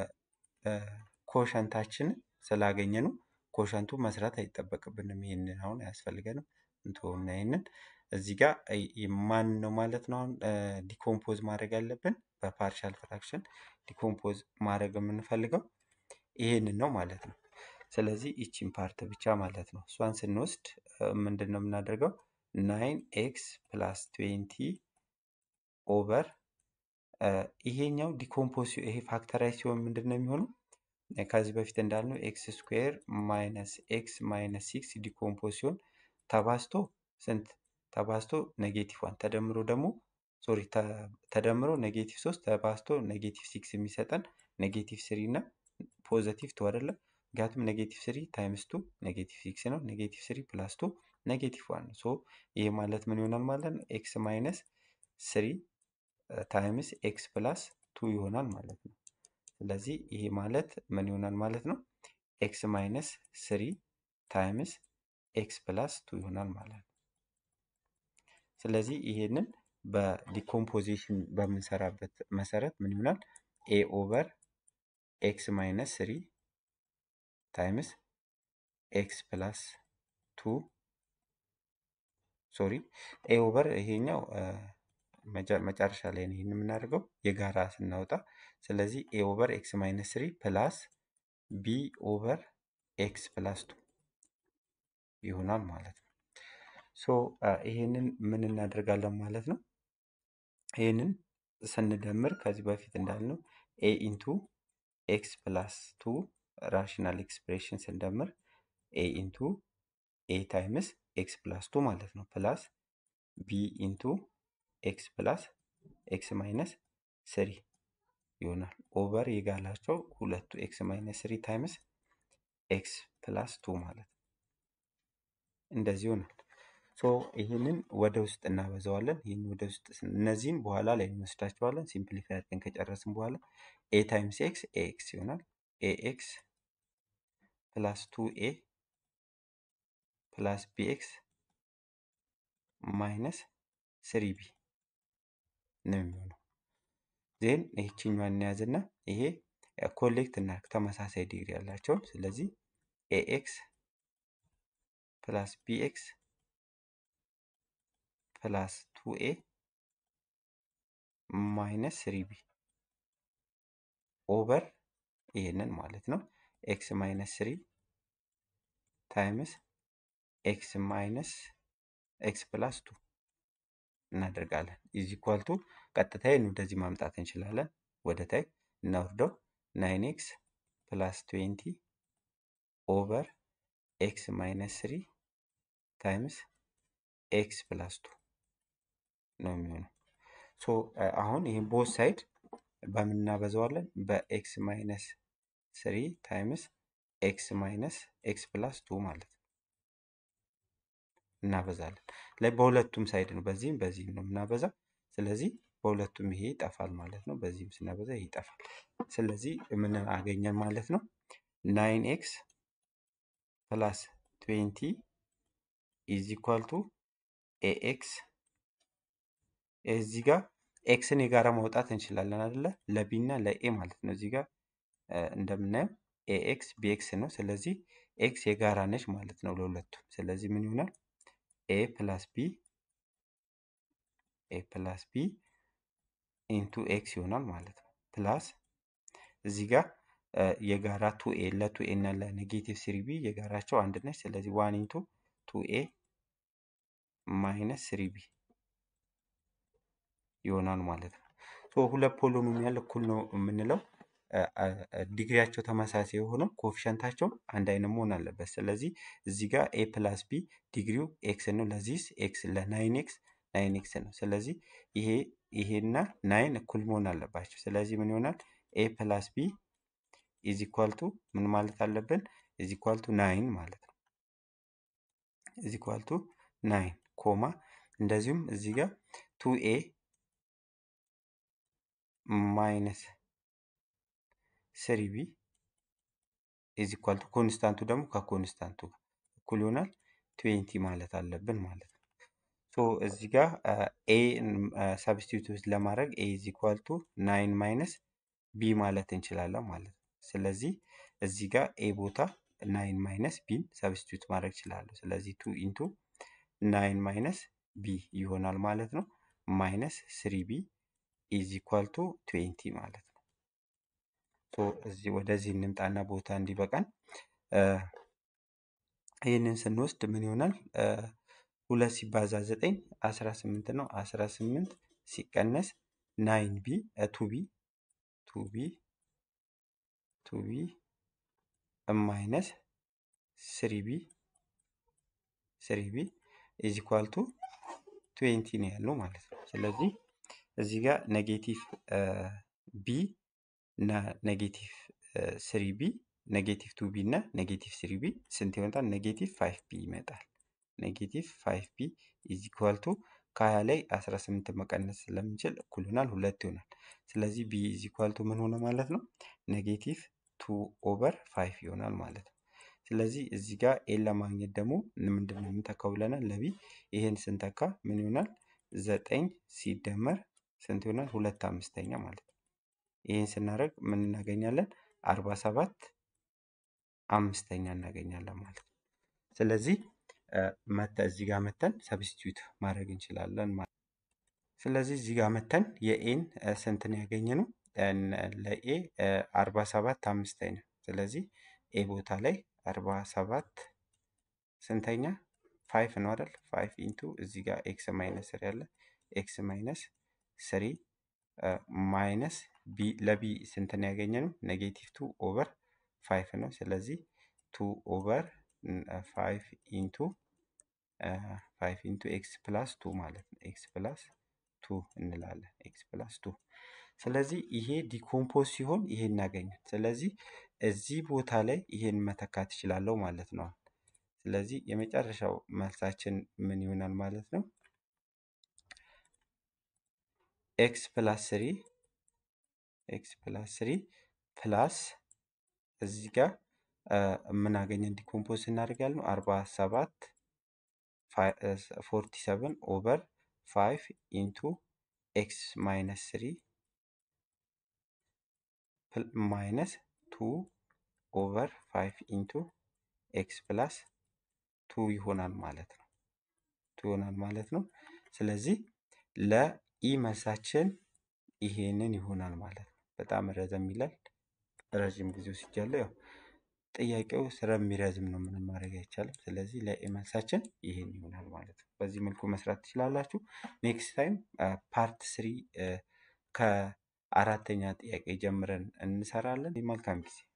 ኮሸንታችንን ስላገኘ ነው ኮሸንቱ መስራት አይጠበቅብንም። ይህንን አሁን አያስፈልገንም። እንትሆና ይህንን እዚህ ጋር ማን ነው ማለት ነው አሁን ዲኮምፖዝ ማድረግ ያለብን በፓርሻል ፍራክሽን ዲኮምፖዝ ማድረግ የምንፈልገው ይህንን ነው ማለት ነው። ስለዚህ ይቺን ፓርት ብቻ ማለት ነው። እሷን ስንወስድ ምንድን ነው የምናደርገው? ናይን ኤክስ ፕላስ ትዌንቲ ኦቨር ይሄኛው ዲኮምፖዝ ይሄ ፋክተራይዝ ሲሆን ምንድን ነው የሚሆነው? ከዚህ በፊት እንዳልነው ኤክስ ስኩዌር ማይነስ ኤክስ ማይነስ ሲክስ ዲኮምፖዝ ሲሆን ተባዝቶ ስንት ተባዝቶ ኔጌቲቭ ዋን ተደምሮ ደግሞ ሶሪ ተደምሮ ኔጌቲቭ ሶስት ተባዝቶ ኔጌቲቭ ሲክስ የሚሰጠን ኔጌቲቭ ስሪ እና ፖዘቲቭ ቱ አይደለም። ምክንያቱም ኔጌቲቭ ስሪ ታይምስ ቱ ኔጌቲቭ ሲክስ ነው። ኔጌቲቭ ስሪ ፕላስ ቱ ኔጌቲቭ ዋን ነው። ሶ ይሄ ማለት ምን ይሆናል ማለት ነው? ኤክስ ማይነስ ስሪ ታይምስ ኤክስ ፕላስ ቱ ይሆናል ማለት ነው። ስለዚህ ይሄ ማለት ምን ይሆናል ማለት ነው? ኤክስ ማይነስ ስሪ ታይምስ ኤክስ ፕላስ ቱ ይሆናል ማለት ነው። ስለዚህ ይሄንን በዲኮምፖዚሽን በምንሰራበት መሰረት ምን ይሆናል? ኤ ኦቨር ኤክስ ማይነስ ስሪ ታይምስ ኤክስ ፕላስ ቱ ሶሪ ኤ ኦቨር ይሄኛው መጨረሻ ላይ ነው ይህን የምናደርገው የጋራ ስናወጣ። ስለዚህ ኤ ኦቨር ኤክስ ማይነስ ስሪ ፕላስ ቢ ኦቨር ኤክስ ፕላስ ቱ ይሆናል ማለት ነው። ሶ ይሄንን ምን እናደርጋለን ማለት ነው? ይህንን ስንደምር ከዚህ በፊት እንዳልነው ኤ ኢንቱ ኤክስ ፕላስ ቱ ራሽናል ኤክስፕሬሽን ስንደምር ኤ ኢንቱ ኤ ታይምስ ኤክስ ፕላስ ቱ ማለት ነው ፕላስ ቢ ኢንቱ ኤክስ ፕላስ ኤክስ ማይነስ ስሪ ይሆናል ኦቨር የጋላቸው ሁለቱ ኤክስ ማይነስ ስሪ ታይምስ ኤክስ ፕላስ ቱ ማለት ነው። እንደዚህ ይሆናል። ሶ ይህንን ወደ ውስጥ እናበዛዋለን። ይህን ወደ ውስጥ እነዚህን በኋላ ላይ እንወስዳቸዋለን። ሲምፕሊፋይ አድርገን ከጨረስን በኋላ ኤ ታይምስ ኤክስ ኤ ኤክስ ይሆናል። ኤ ኤክስ ፕላስ ቱ ኤ ፕላስ ቢ ኤክስ ማይነስ ስሪ ቢ ነው የሚሆነው። ዜን ይህችኛዋን እንያዝና ይሄ ኮሌክት እናድርግ ተመሳሳይ ዲግሪ ያላቸውን። ስለዚህ ኤ ኤክስ ፕላስ ቢ ኤክስ ፕላስ ቱ ኤ ማይነስ ስሪ ቢ ኦቨር ይሄንን ማለት ነው ኤክስ ማይነስ ስሪ ታይምስ ኤክስ ማይነስ ኤክስ ፕላስ ቱ እናደርጋለን። ኢዝ ኢኳል ቱ ቀጥታ ይህን ወደዚህ ማምጣት እንችላለን። ወደ ታይ እናወርደው ናይን ኤክስ ፕላስ ትዌንቲ ኦቨር ኤክስ ማይነስ ስሪ ታይምስ ኤክስ ፕላስ ቱ ነው የሚሆነው። ሶ አሁን ይህን ቦት ሳይድ በምን እናበዛዋለን? በኤክስ ማይነስ ስሪ ታይምስ ኤክስ ማይነስ ኤክስ ፕላስ ቱ ማለት ነው እናበዛለን። ላይ በሁለቱም ሳይድ ነው፣ በዚህም በዚህም ነው የምናበዛው። ስለዚህ በሁለቱም ይሄ ይጠፋል ማለት ነው። በዚህም ስናበዛ ይሄ ይጠፋል። ስለዚህ ምን አገኘን ማለት ነው? ናይን ኤክስ ፕላስ ትዌንቲ ኢዝ ኢኳል ቱ ኤ ኤክስ እዚህ ጋር ኤክስን የጋራ ማውጣት እንችላለን አይደለ? ለቢ እና ለኤ ማለት ነው። እዚህ ጋር እንደምናየው ኤ ኤክስ ቢ ኤክስ ነው። ስለዚህ ኤክስ የጋራ ነች ማለት ነው ለሁለቱም። ስለዚህ ምን ይሆናል? ኤ ፕላስ ቢ ኤ ፕላስ ቢ ኢንቱ ኤክስ ይሆናል ማለት ነው። ፕላስ እዚህ ጋር የጋራ ቱ ኤ ለቱ ኤ እና ለኔጌቲቭ ስሪ ቢ የጋራቸው አንድ ነች። ስለዚህ ዋን ኢንቱ ቱ ኤ ማይነስ ስሪ ቢ ይሆናል ማለት ነው። ሶ ሁለት ፖሊኖሚያል እኩል ነው የምንለው ዲግሪያቸው ተመሳሳይ የሆነው ኮፊሸንታቸው አንድ አይነት መሆን አለበት። ስለዚህ እዚህ ጋር ኤ ፕላስ ቢ ዲግሪው ኤክስ ነው። ለዚህስ ኤክስ ለናይን ኤክስ ናይን ኤክስ ነው። ስለዚህ ይሄ ይሄና ናይን እኩል መሆን አለባቸው። ስለዚህ ምን ይሆናል? ኤ ፕላስ ቢ ኢዝ ኢኳል ቱ ምን ማለት አለብን? ኢዝ ኢኳል ቱ ናይን ማለት ነው። ኢዝ ኢኳል ቱ ናይን ኮማ እንደዚሁም እዚህ ጋር ቱ ኤ ማይነስ ስሪ ቢ ኢዝ ኢኳል ቱ ኮንስታንቱ ደግሞ ከኮንስታንቱ ጋር እኩል ይሆናል ትዌንቲ ማለት አለብን ማለት ነው። ሶ እዚህ ጋር ኤ ሰብስቲቱት ለማድረግ ኤ ኢዝ ኢኳል ቱ ናይን ማይነስ ቢ ማለት እንችላለን ማለት ነው። ስለዚህ እዚህ ጋር ኤ ቦታ ናይን ማይነስ ቢን ሰብስቲቱት ማድረግ እችላለሁ። ስለዚህ ቱ ኢንቱ ናይን ማይነስ ቢ ይሆናል ማለት ነው። ማይነስ ስሪ ቢ ኢዝ ኢኳል ቱ ትዌንቲ ማለት ነው። ሶ እዚህ ወደዚህ እንምጣና ቦታ እንዲበቃን ይህንን ስንወስድ ምን ይሆናል? ሁለት ሲባዛ ዘጠኝ አስራ ስምንት ነው። አስራ ስምንት ሲቀነስ ናይን ቢ ቱ ቢ ቱ ቢ ቱ ቢ ማይነስ ስሪ ቢ ስሪ ቢ ኢዝ ኢኳል ቱ ትዌንቲ ነው ያለው ማለት ነው። ስለዚህ እዚህ ጋር ኔጌቲቭ ቢ እና ኔጌቲቭ ስሪ ቢ ኔጌቲቭ ቱ ቢ እና ኔጌቲቭ ስሪ ቢ ስንት ይመጣል? ኔጌቲቭ ፋይቭ ቢ ይመጣል። ኔጌቲቭ ፋይቭ ቢ ኢዝ ኢኳል ቱ ከሀያ ላይ አስራ ስምንት መቀነስ ስለምንችል እኩል ይሆናል ሁለት ይሆናል። ስለዚህ ቢ ኢዝ ኢኳል ቱ ምን ሆነ ማለት ነው? ኔጌቲቭ ቱ ኦቨር ፋይቭ ይሆናል ማለት ነው። ስለዚህ እዚህ ጋር ኤን ለማግኘት ደግሞ ምንድን ነው የምንተካው ብለናል? ለቢ ይሄን ስንተካ ምን ይሆናል? ዘጠኝ ሲደመር ስንት ይሆናል? ሁለት አምስተኛ ማለት ነው። ይህን ስናደርግ ምን እናገኛለን? አርባ ሰባት አምስተኛ እናገኛለን ማለት ነው። ስለዚህ መተ እዚህ ጋር መተን ሰብስቲዩት ማድረግ እንችላለን ማለት ነው። ስለዚህ እዚህ ጋር መተን የኤን ስንትን ያገኘ ነው? ለኤ አርባ ሰባት አምስተኛ። ስለዚህ ኤ ቦታ ላይ አርባ ሰባት ስንተኛ? ፋይፍ ነው አይደል? ፋይፍ ኢንቱ እዚህ ጋር ኤክስ ማይነስ ስሪ ያለ ኤክስ ማይነስ ስሪ ማይነስ ቢ ለቢ ስንትን ያገኘ ነው? ኔጌቲቭ ቱ ኦቨር ፋይፍ ነው። ስለዚህ ቱ ኦቨር ፋይቭ ኢንቱ ፋይቭ ኢንቱ ኤክስ ፕላስ ቱ ማለት ነው። ኤክስ ፕላስ ቱ እንላለን። ኤክስ ፕላስ ቱ ስለዚህ ይሄ ዲኮምፖዝ ሲሆን ይሄን እናገኛል። ስለዚህ እዚህ ቦታ ላይ ይሄን መተካት እችላለሁ ማለት ነው። ስለዚህ የመጨረሻው መልሳችን ምን ይሆናል ማለት ነው? ኤክስ ፕላስ ስሪ ኤክስ ፕላስ ስሪ ፕላስ እዚህ ጋር ምን አገኘን? ዲኮምፖዝ እናደርጋለን ነው አርባ ሰባት ፎርቲ ሰቨን ኦቨር ፋይቭ ኢንቱ ኤክስ ማይነስ ስሪ ማይነስ ቱ ኦቨር ፋይቭ ኢንቱ ኤክስ ፕላስ ቱ ይሆናል ማለት ነው። ቱ ይሆናል ማለት ነው። ስለዚህ ለኢ መልሳችን ይሄንን ይሆናል ማለት ነው። በጣም ረዘም ይላል። ረዥም ጊዜ ወስጃለሁ። ያው ጥያቄው ስለሚረዝም ነው ምንም ማድረግ አይቻልም። ስለዚህ ለኤ መልሳችን ይሄን ይሆናል ማለት ነው። በዚህ መልኩ መስራት ትችላላችሁ። ኔክስት ታይም ፓርት ስሪ ከአራተኛ ጥያቄ ጀምረን እንሰራለን። መልካም ጊዜ